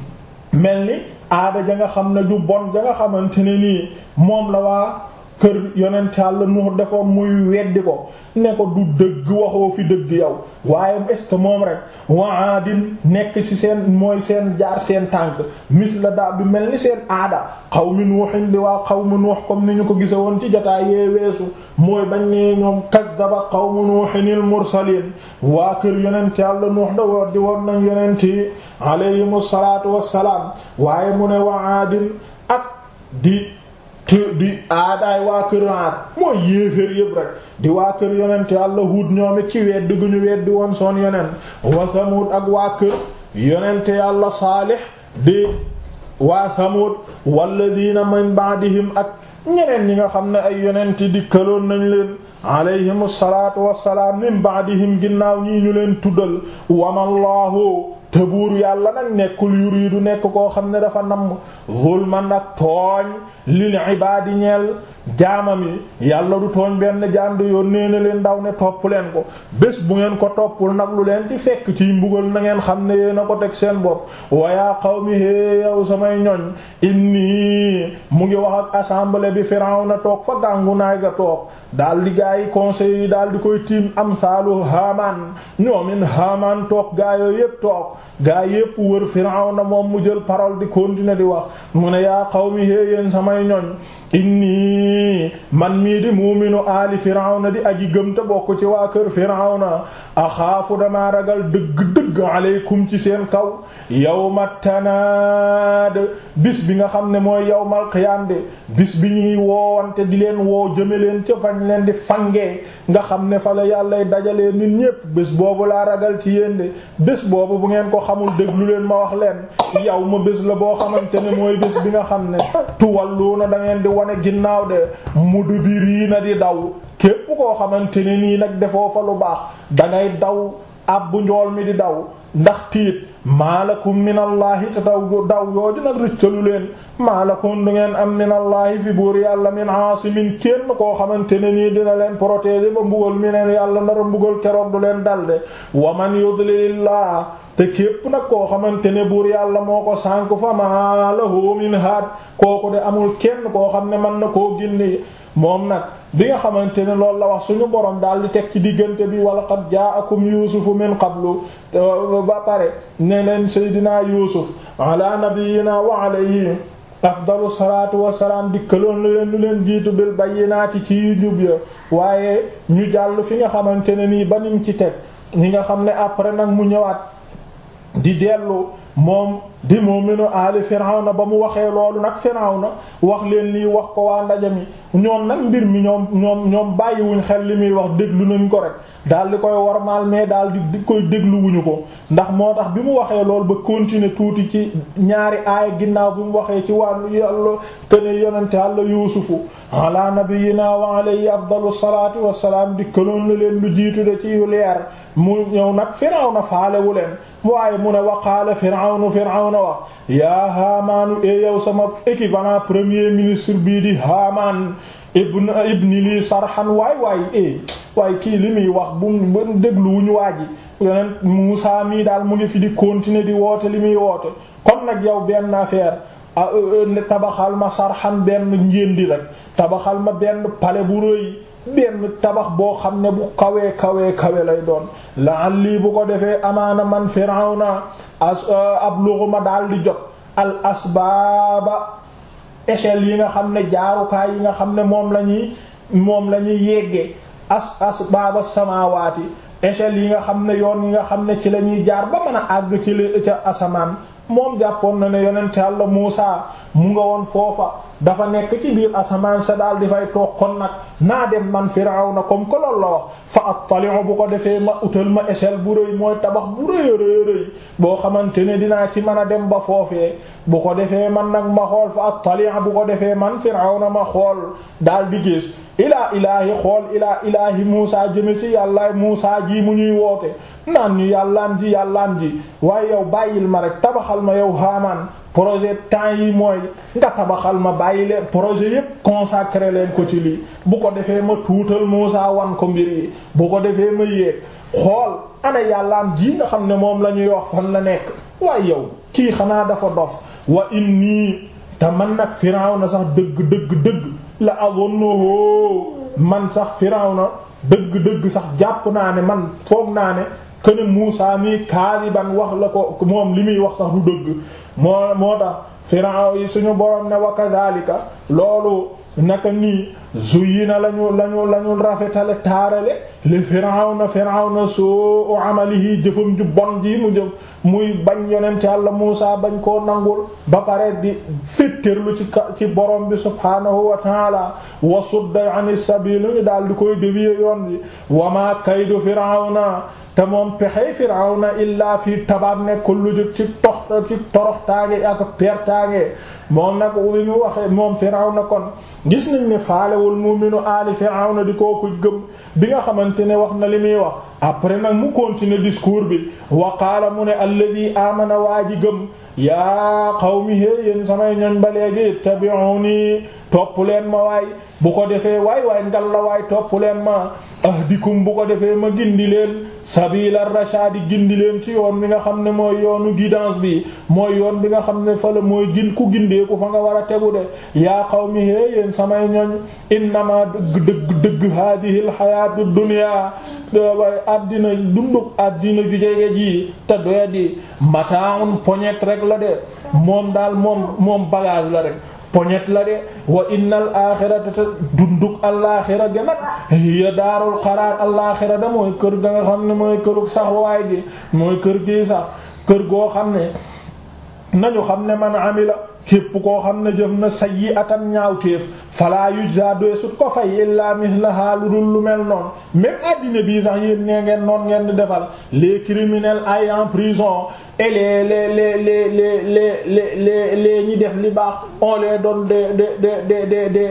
mel ni aada ja nga xam ne ju bon ja nga xamante ne nii moom la waa kër yonent Yàlla Nuux defoon muy weddi ko ne ko du dëgg waxoo fi dëgg yow waaye est-ce que moom rek waadin nekk ci seen mooy seen jaar seen tànk mis la daa bi mel ni seen aada qawmi Nuuhin di waa qawmi Nuux comme ni ñu ko gise woon ci jotaay yee weesu mooy bañ ne ñoom kaddaba qawmu Nuuhinil mursaliin waa kër yonent Yàlla Nuux da war di woon nañ yonent yi alayhimu salaatu wassalaam waaye mu ne waadin ak di te di aadaay waa kër aat mooy yéeféer yëpp rek di waa kër yonent yàlla Huud ñoom it ci weddi gu ñu weddi woon soon yonent wa Samud ak waa kër yonent yàlla Saalix di waa Samud walladina min ba'dihim ak ñeneen ñi nga xam ne ay yonent di këloon nañ leen alayhimu salaatu wassalaam min ba'dihim ginnaaw ñii ñu leen tuddal wamallahu te buur yàlla nag nekkul yuriidu nekk koo xam ne dafa namm zulman ak tooñ lil ibaadi ñeel jaamam yi yàlla du tooñ benn jaam de yónnee na leen ndaw ne topp leen ko bés bu ngeen ko toppul nag lu leen ci fekk ciy mbugal na ngeen xam ne yéen a ko teg seen bopp wayaa qawmi hee yow samay ñoñ inni mu ngi wax ak assemblée bi Firawna toog fa gàngu naay ga toog daal di gaa yi conseil yi daal di koy tiim am saalu Haamaan ñoomin Haamaan toog gaa yooyu yépp toog gaa yépp wër Firawna moom mu jël parole di continuer di wax mu ne yaa qawmi hee yéen samay ñoñ inni man mii di muuminu aali Firawna di aji gëm te bokk ci waa kër Firawna axaafu damaa ragal dëgg-dëgg aleykum ci seen kaw yawma tanaad bis bi nga xam ne mooy yawmal qiyaam de bis bi ñuy woowante di leen woo jëme leen ca fañ leen di fangee nga xam ne fa la yàllay dajalee nit ñépp bés boobu laa ragal ci yéen de bés boobu bu ngeen ko xamul déglu leen ma wax leen yow ma bés la boo xamante ne mooy bés bi nga xam ne tuwalluuna da ngeen di wane ginnaaw de mudbiriina di daw képp koo xamante ne nii nag defoo fa lu baax dangay daw ab bu njool mi di daw ndax tiit maalakum minallahi te daw daw yooju nag rëccalu leen maalakum du ngeen am minallahi fi buur yàlla min aasimin kenn koo xamante ne nii dina leen protéger ba mbugal mi neen yàlla nara mbugal keroog du leen dalde wa man yudlilillah te képp nag koo xamante ne buur yàlla moo ko sànk fa ma lahu min haad kooku de amul kenn koo xam ne mën na koo gindi moom nag bi nga xamante ne loolu la wax suñu borom daal di teg ci diggante bi wala qad ja'akum yuusufu min qablu ba pare ne leen seydinaa yuusuf ala nabiyyina wa alayhi afdalu salaatu wassalaam dikkaloon na leen lu leen jiitu bil bayyinaati ci yu jub ya waaye ñu jàll fi nga xamante ne nii ba nim ci teg ñi nga xam ne après nag mu ñëwaat di dellu moom di mu'minu aali Firawna ba mu waxee loolu nag Firawna wax leen lii wax ko waa ndaje mi ñoom nag mbir mi ñoom ñoom ñoom bàyyiwuñ xel li muy wax déglu nañ ko rek daal di koy wormaal mais daal di koy dégluwuñu ko ndax moo tax bi mu waxee loolu ba continuer tuuti ci ñaari aaya ginnaaw bi mu waxee ci wàllu yàlla këne yonente Yàlla Yuusufu ala nabiyyina wa alayhi afdalu salaati wassalaam di këloon la leen lu jiitu de ci yu leer mu ñëw nag Firawna faalewu leen waaye mu ne waqaala Firawnu Firawna wax yaa Haamaanu e yow sama équivalent premier ministre bii di Haamaan ibn ibni lii sarxan waay waay e waaye kii li muy wax bu dégluwuñu waa ji yonent Muusaa mii daal mu ngi fi di continuer di woote li muy woote kon nag yow benn affaire tabaxal ma sarxan benn njéendi rek tabaxal ma benn palais bu rëy benn tabax boo xam ne bu kawee kawee kawe lay doon laan lii bu ko defee amaana man Firawna as ab luxuma daal di jot al asbaaba échelle yi nga xam ne jaarukaay yi nga xam ne moom la ñuy moom la ñuy yeggee as asbaaba samaawaati échelle yi nga xam ne yoon yi nga xam ne ci la ñuy jaar ba mën a àgg ci li ca asamaan moom jàppoon na ne yonent Yàlla Muusaa mu nga woon foofa dafa nekk ci biir asamaan sa daal di fay toog kon nag naa dem man Firawna comme que loolu la wax fa attali'u bu ko defee ma utal ma échelle bu rëy mooy tabax bu rëy rëy rëy boo xamante ne dinaa ci mën a dem ba foofee bu ko defee man nag ma xool fa attali'a bu ko defee man Firawna ma xool daal di gis ilaa ilaahi xool ilaa ilaahi Muusaa jëme ci yàllaay Muusaa ji mu ñuy woote naan ñu yàllaan ji yàllaan ji waaye yow bàyyil ma rek tabaxal ma yow Haamaan projet temps yi mooy nga tabaxal ma bàyyi leen projet yépp consacré leen ko ci lii bu ko defee ma tuutal Muusaa wan ko mbir yi bu ko defee ma yéeg xool ana yàllaam ji nga xam ne moom la ñuy wax fan la nekk waaye yow kii xanaa dafa dof wa inni te man nag Firawna sax dëgg dëgg dëgg la azunnuhu man sax Firawna dëgg dëgg sax jàpp naa ne man foog naa ne kene Muusaa mi kaadiban wax la ko moom li muy wax sax du dëgg moo moo tax Firaw yi suñu borom ne wa kadhalika loolu naka nii zuyina lañu lañu lañu rafetale taarale li Firawna Firawna suu amalihi jëfam ju bon ji mu jëf muy bañ yonent Yàlla Muusaa bañ koo nangul ba pare di féttërlu ci ci borom bi subhaanahu wa taala wa sudda ani sabil ñu daal di koy dévier yoon bi wa ma kaydu Firawna te moom pexey Firawna illaa fii tabaab nekkul lu jëkk ci tox ci toroxtaange ak pertaange moom nag bi mu waxee moom Firawna kon gis nañ ne faalewul mu'minu aali Firawna di kooku gëm bi nga xamante ne wax na li muy wax après nag mu continuer discours bi wa qaala mu ne alladhi amana waa ji gëm yaa qawmi hé yéen samay ñoñ ba léegi ittabi'uni topp leen ma waay bu ko defee waay waay ngal la waay topp leen ma ahdikum bu ko defee ma gindi leen sabila rashadi gindi leen ci yoon bi nga xam ne mooy yoonu guidance bi mooy yoon bi nga xam ne fa la mooy gin ku gindeeku fa nga war a tegu de yaa qawmi hé yéen samay ñoñ innama dëgg dëgg dëgg hadihi al hayatu dunya way addina dunduk addina ju jege ji te doya di mataun poñet rek la de moom daal moom moom bagage la rek poñet la de wa innal axirata te dunduk alaaxira ga nag hiya daarul xaraar alaaxira da mooy kër ga nga xam ne mooy këruk sax waay gi mooy kër gi sax kër goo xam ne nañu xam ne man amila képp koo xam ne jëf na sayyi'atan ñaawteef fala yujza doesut ko fay illa mislaha lu dul lu mel noonu même addina bii sax yéen nee ngeen noon ngeen di defal les criminels ay en prison et les les les les les les les les ñi def li baax on les donne des des des des des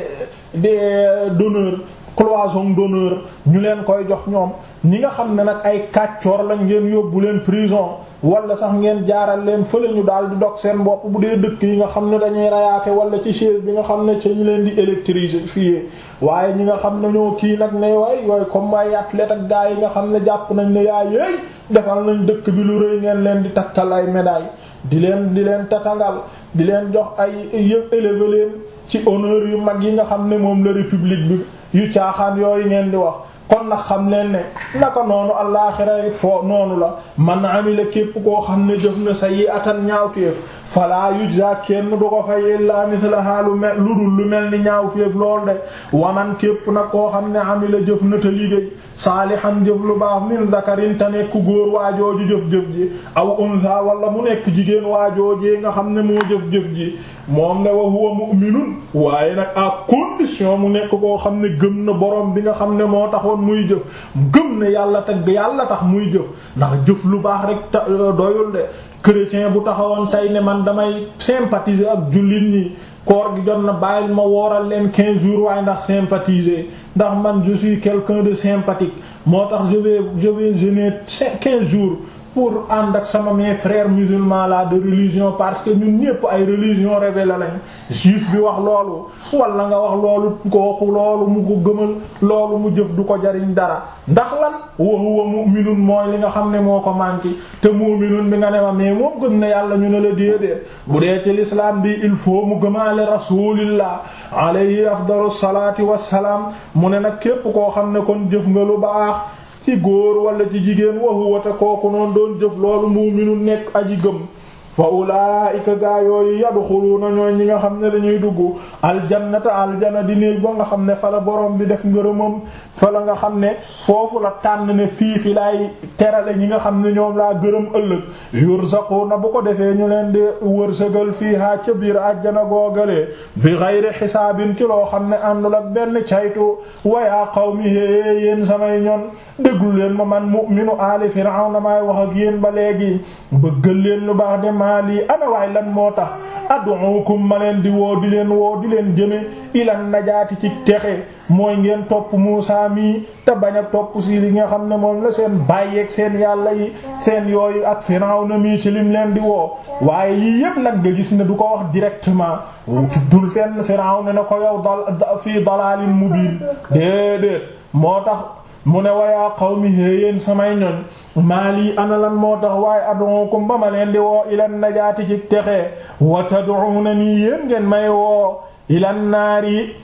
des donneurs cloison d'honneur ñu leen koy jox ñoom ñi nga xam ne nag ay kàccoor lañ ngeen yóbbu leen prison wala sax ngeen jaaral leen fële ñu daal di dog seen bopp bu dee dëkk yi nga xam ne dañuy rayaate wala ci chaise bi nga xam ne ca ñu leen di électrifier waaye ñi nga xam ne ñoo kii nag ne waay yooyu comme ay athlète ak gars yi nga xam ne jàpp nañ ne yaa yéey defal nañ dëkk bi lu rëy ngeen leen di takkal ay médaille di leen di leen tatangal di leen jox ay yëpp élever leen ci honneur yu mag yi nga xam ne moom la république bi yu caaxaan yooyu ngeen di wax kon nag xam leen ne naka noonu allaaxira it foo noonu la man amila képp koo xam ne jëf na sayyi'atan ñaawteef fala yujza kenn du ko fay illa mislaha lu mel lu dul lu mel ni ñaawteef lool de waman képp nag koo xam ne amila jëf na te liggéey saalihan jëf lu baax min zakarin te nekk góor waajooju jëf-jëf ji aw unsa wala mu nekk jigéen waajoojee nga xam ne moo jëf-jëf ji moom ne wa huwa mu'minun waaye nag à condition mu nekk koo xam ne gëm na borom bi nga xam ne moo taxoon muy jëf gëm ne yàlla teg yàlla tax muy jëf ndax jëf lu baax rek ta doyul de chrétien bu taxawoon tey ne man damay sympathiser ak jullit ñi koor gi jot na bàyyil ma wooral leen quinze jours waaye ndax sympathiser ndax man je suis quelqu'un de sympathique moo tax je vais je vais jeûner quinze jours pour ànd ak sama mes frères musulmans là de religion parce que ñun ñépp ay religion révélée lañ juif bi wax loolu wala nga wax loolu kooku loolu mu ko gëmal loolu mu jëf du ko jariñ dara ndax lan wa huwa mu'minun mooy li nga xam ne moo ko manqué te mu'minun bi nga ne ma mais moom gëm na yàlla ñu ne la déedéet bu dee ci l'islam bi il faut mu gëmaale rasulillah alayhi afdalu salaati wassalaam mu ne nag képp koo xam ne kon jëf nga lu baax ci góor wala ci jigéen wa huwa te kooku noonu doon jëf loolu mu'minu nekk aji gëm fa ulaa'ika gaa yooyu yadxuluuna ñooy ñi nga xam ne dañuy dugg aljannata aljana di néeg ba nga xam ne fa la borom bi def ngërëmam fa la nga xam ne foofu la tànn ne fii fi laay terale ñi nga xam ne ñoom laa gërëm ëllëg yurzaquuna bu ko defee ñu leen di wërsëgal fiihaa ca biir àjjana googalee bi gayri xisaabin ci loo xam ne àndul ak benn caytu wayaa qawmi hee yéen samay ñoon déglu leen ma man mu'minu aali firawna maay wax ak yéen ba léegi bëggal leen lu baax de maa lii ana waay lan moo tax ad'ukum ma leen di woo di leen woo di leen jëme ilan najaati ci texe mooy ngeen topp Muusaa mi te bañ a topp si li nga xam ne moom la seen bàyyeeg seen yàlla yi seen yooyu ak Firawna mi ci lim leen di woo waaye yii yépp nag nga gis ne du ko wax directement dul fenn Firawna ne ko yow dal fii dalaalin mubiin déedéet moo tax mu ne wayaa qawmi yéen samay ñoñ maa lii ana lan moo tax waaye ad'ukum ba ma leen di woo ilan najaati ci texe wa tad'unani yéen ngeen may woo ilan naari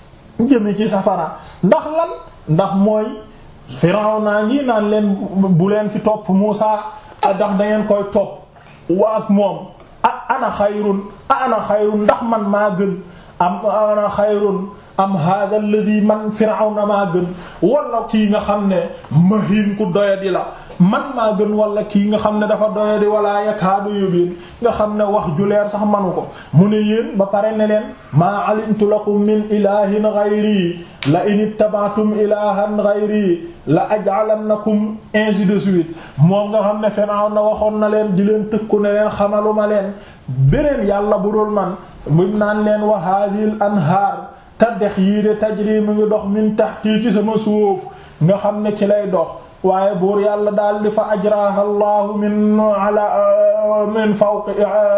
jëmi ci safara ndax lan ndax mooy Firawna ngi naan leen bu leen fi topp Muusaa ndax da ngeen koy topp wa ak moom a ana xayrun a ana xayrun ndax man maa gën am ana xayrun am hada alladhi man Firawna maa gën wala kii nga xam ne mahin ku doyadi la man maa gën wala kii nga xam ne dafa doyadi wala yakaadu yubin nga xam ne wax ju leer sax manu ko mu ne yéen ba pare ne leen maa alimtu lakum min ilahin ghayri la in ittaba'tum ilahan ghayri la aj'alannakum ainsi de suite moom nga xam ne Firawna waxoon na leen di leen tëkku ne leen xamaluma leen beneen yàlla bu dul man buñ naan leen wa hadhihi al anhaar te dex yii de tajri mu ngi dox min tahti ci sama suuf nga xam ne ci lay dox waaye buur yàlla daal di fa ajraha allahu min ala min fawqi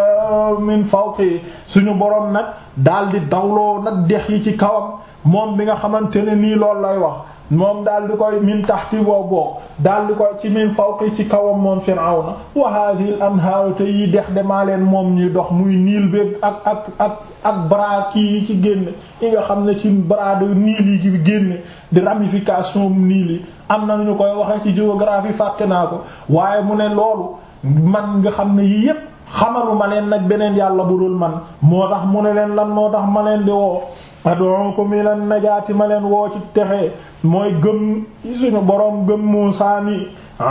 min fawqi suñu borom nag daal di dawloo nag dex yi ci kawam moom bi nga xamante ne nii loolu lay wax moom daal di koy min taxti boo boog daal di koy ci min fawqi ci kawam moom Firawna wa hadhihi al anhaaru te yi dex demaa leen moom ñuy dox muy niil beeg ak ak ak ak bras kii yi ci génne yi nga xam ne ci bras de niil yi ci génne di ramification niil yi am na ñu koy waxee ci géographie fàtte naa ko waaye mu ne loolu man nga xam ne yii yépp xamalu ma leen nag beneen yàlla bu dul man moo tax mu ne leen lan moo tax ma leen di woo ad'ukum ila najaati ma leen woo ci texe mooy gëm suñu boroom gëm Muusaa mi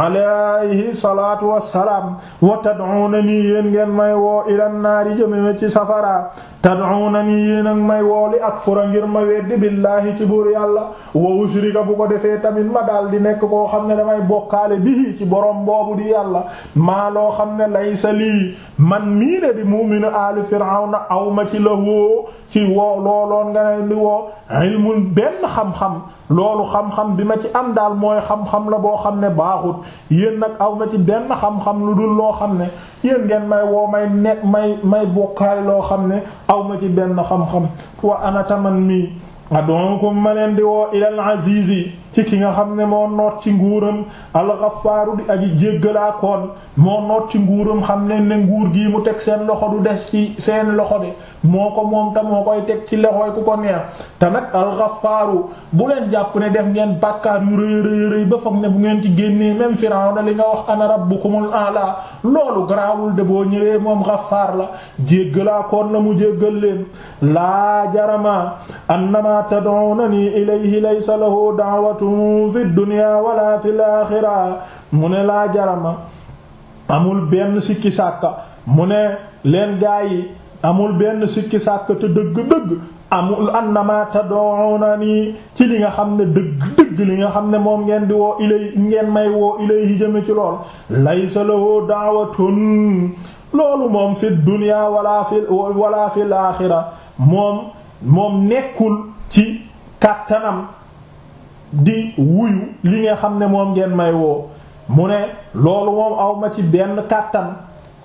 alayhi salaatu wassalaam wa tad'unani yéen ngeen may woo ila naari jëmeme ci safara tad'unani yéen ak may woo li akfura ngir ma weddi billaahi ci buur yàlla wa ushrika bu ko defee tamit ma daal di nekk koo xam ne damay bokkaale bihi ci boroom boobu di yàlla maa loo xam ne laysa lii man mii ne di mu'minu aali firawna aw ma ci lahu ci woo looloon nga ne di woo ilmun benn xam-xam loolu xam-xam bi ma ci am daal mooy xam-xam la boo xam ne baaxut yéen nag aw ma ci benn xam-xam lu dul loo xam ne yéen ngeen may woo may nekk may may bokkaale loo xam ne aw ma ci benn xam-xam wa ana taman mii adonkum ma leen di woo ilal azizi ci ki nga xam ne moo noot ci nguuram alxafaaru di aji jéggalaakoon moo noot ci nguuram xam ne ne nguur gii mu teg seen loxo du des ci seen loxo de moo ko moom te moo koy teg ci loxoy ku ko neex te nag alxafaaru bu leen jàpp ne def ngeen bàkkaar yu rëy rëy rëy ba foog ne bu ngeen ci génnee même Firawna li nga wax ana rabbukumul a'la loolu garaawul de boo ñëwee moom xafaar la jéggalaakoon la mu jéggal leen laa jarama annama tad'unani ilayhi laysa lahu da'watu fi dunya wala fi al-axira mu ne laa jarama amul benn sikki sàkka mu ne leen gaa yi amul benn sikki sàkka te dëgg-dëgg amul annama tad'unani ci li nga xam ne dëgg-dëgg li nga xam ne moom ngeen di woo ilay ngeen may woo ilayhi jëme ci lool laysa lahu da'watun loolu moom fi dunya wala fi wala fi al-axira moom moom nekkul ci kàttanam di wuyu li nga xam ne moom ngeen may woo mu ne loolu moom awma ci benn kàttan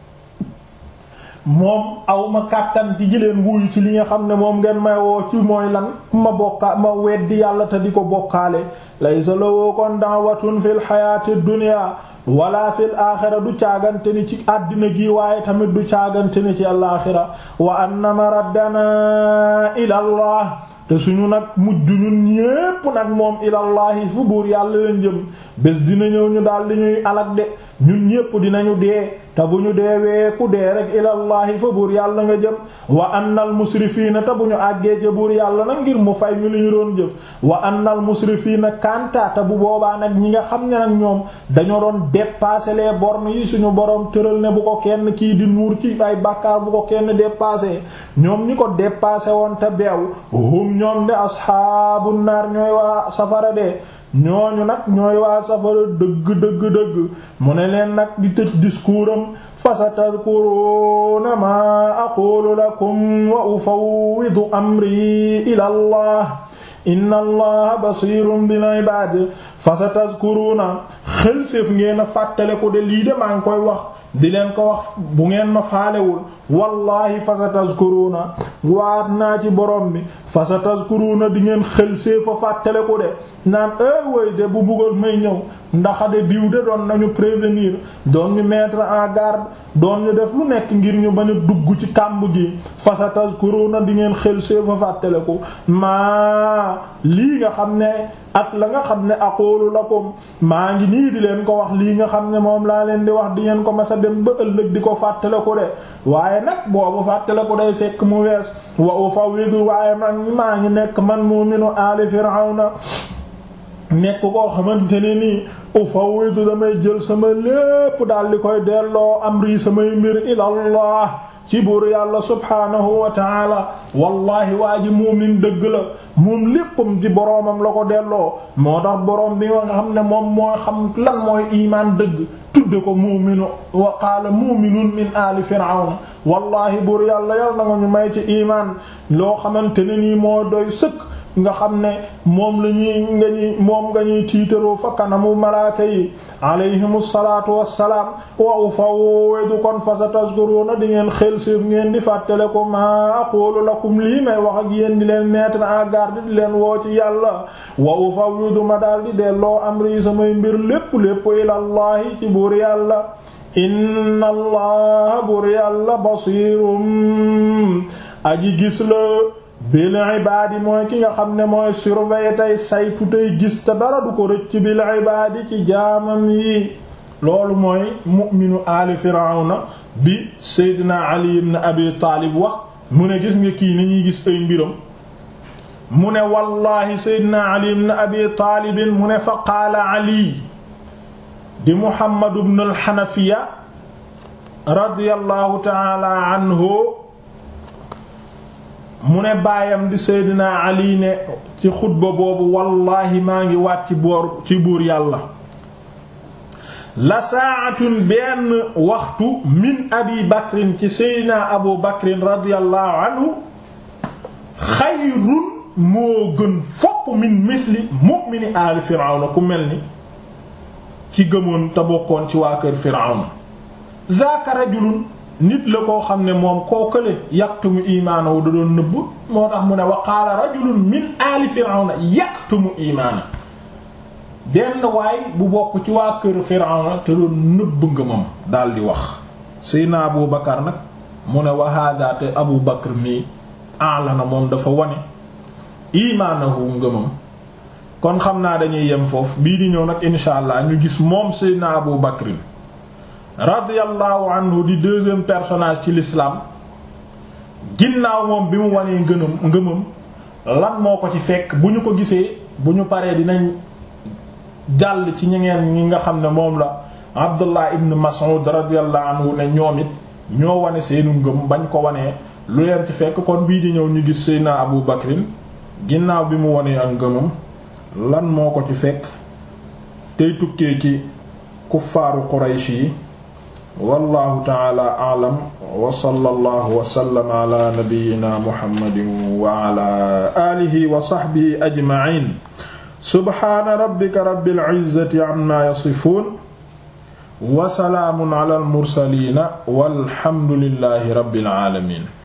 moom awma kàttan ci jëleen wuyu ci li nga xam ne moom ngeen may woo ci mooy lan ma bokka ma weddi yàlla te di ko bokkaale laysa lahu kon da'watun fil hayati dunya wala fil aaxira du caagante ni ci àddina gi waaye tamit du caagante ni ci alaaxira wa anna maraddana ila allah te suñu nag mujj ñun ñépp nag moom ilallahi fu buur yàlla leen jëm bés dina ñëw ñu daal di ñuy alak de ñun ñépp dinañu dee te bu ñu deewee ku dee rek ilallahi fa buur yàlla nga jëm wa annal musrifiina te bu ñu àggee ca buur yàlla nag ngir mu fay ñu li ñu doon jëf wa annal musrifiina kanta te bu boobaa nag ñi nga xam ne nag ñoom dañoo doon dépasser les bornes yi suñu borom tëral ne bu ko kenn kii di nuur ci ay bàkkaar bu ko kenn dépasser ñoom ñi ko dépasser woon te beew hum ñoom de asxaabu naar ñooy waa safara de ñooñu nag ñooy waa safara dëgg dëgg dëgg mu ne leen nag di tëj discours am fa satadkuruna ma aqulu lakum wa ufawwidu amri ila allah inna allaha basirun bil ibad fa satadkuruna xel séef ngeen a fàttale ko de lii de maa ngi koy wax di leen ko wax bu ngeen ma faalewul wallahi fasatazkuruna waat naa ci borom bi fasatazkuruna di ngeen xel see fa fàttale ko de naan ay way de bu bëggoon may ñëw ndax de diw de doon nañu prévenir doon ñu mettre en garde doon ñu def lu nekk ngir ñu bañ a dugg ci kàmb gi fasatazkuruna di ngeen xel see fa fàttale ko maa lii nga xam ne ak la nga xam ne aqulu lakum maa ngi nii di leen ko wax lii nga xam ne moom laa leen di wax di ngeen ko masa dem ba ëllëg di ko fàttale ko de waaye nag boobu fàttale ko day fekk mu wees wa ufawwidu waaye man maa ngi nekk man mu'minu aali firawna nekk koo xamante ne nii ufawwidu damay jël sama lépp daal di koy delloo amri samay mbir ilallah ci buur yàlla subhaanahu wa taala wallahi waa ji muumin dëgg la moom léppam ci boroomam la ko delloo moo tax boroom bi nga xam ne moom mooy xam lan mooy imaan dëgg tudde ko muuminu wa qaala muuminun min aali firawna wallahi buur yàlla yal na nga ñu may ci imaan loo xamante ne nii moo doy sëkk nga xam ne moom la ñuy nga ñuy moom nga ñuy tiitaroo fa kanamu malaaka yi alayhimu salaatu wassalaam wa ufawwidu kon fa satazkuruna di ngeen xel séef ngeen di fàttale ko ma aqulu lakum lii may wax ak yéen di leen mettre en garde di leen woo ci yàlla wa ufawwidu ma daal di delloo amri samay mbir lépp lépp ilallahi ci buur yàlla inna allaha buur yàlla basiirum aji gis la bil ibaadi mooy ki nga xam ne mooy surveiller tey saytu tey gis te dara du ko rëcc bil ibaadi ci jaamam yi loolu mooy mu'minu aali firawna bi seydina ali ibn abi taalib wax mu ne gis nga kii ni ñuy gis ay mbiram mu ne wallahi seydina ali ibn abi taalibin mu ne fa qaala ali di muhammad ibn al hanafiya radiyallahu ta'ala anhu mu ne baayam di seydina ali ne ci xutba boobu wallaahi maa ngi waat ci boor ci buur yàlla la saatun benn waxtu min abi bakrin ci seydina abu bakrin radiallahu anhu xayrun moo gën fopp min misli mu'mini aali firawna ku mel ni ci gëmoon te bokkoon ci waa kër firawna zaaka rajulun nit la koo xam ne moom koo kële yaktumu imaanahu da doon nëbb moo tax mu ne wa qaala rajulun min aali firawna yaktumu imaana benn waay bu bokk ci waa kër firawna te doon nëbb ngëmam daal di wax sayna abu bakar nag mu ne wa hada te abu bakar nii aalana moom dafa wane imaanahu ngëmam kon xam naa dañuy yem foofu bii di ñëw nag insha allah ñu gis moom sayna abu bakrin radiyallahu anhu di deuxième personnage ci l'islam ginnaaw moom bi mu wanee ngënam ngëmam lan moo ko ci fekk bu ñu ko gisee bu ñu paree dinañ jàll ci ñengeen ñi nga xam ne moom la Abdullah ibn Mas'ud radiyallahu anhu ne ñoom it ñoo wane seenu ngëm bañ ko wanee lu leen ci fekk kon bii di ñëw ñu gis Seydina Abu Bakrin ginnaaw bi mu wanee ak ngëmam lan moo ko ci fekk tey tukkee ci kuffaaru Quraysh yi wallahu taala a'lam wa sallallahu wa sallama ala nabiyyina muhammadin wa ala alihi wa sahbihi ajma'in subhana rabbika rabbil izzati amma yasifun wa salaamun ala al mursalin walhamdulillahi rabbil alamin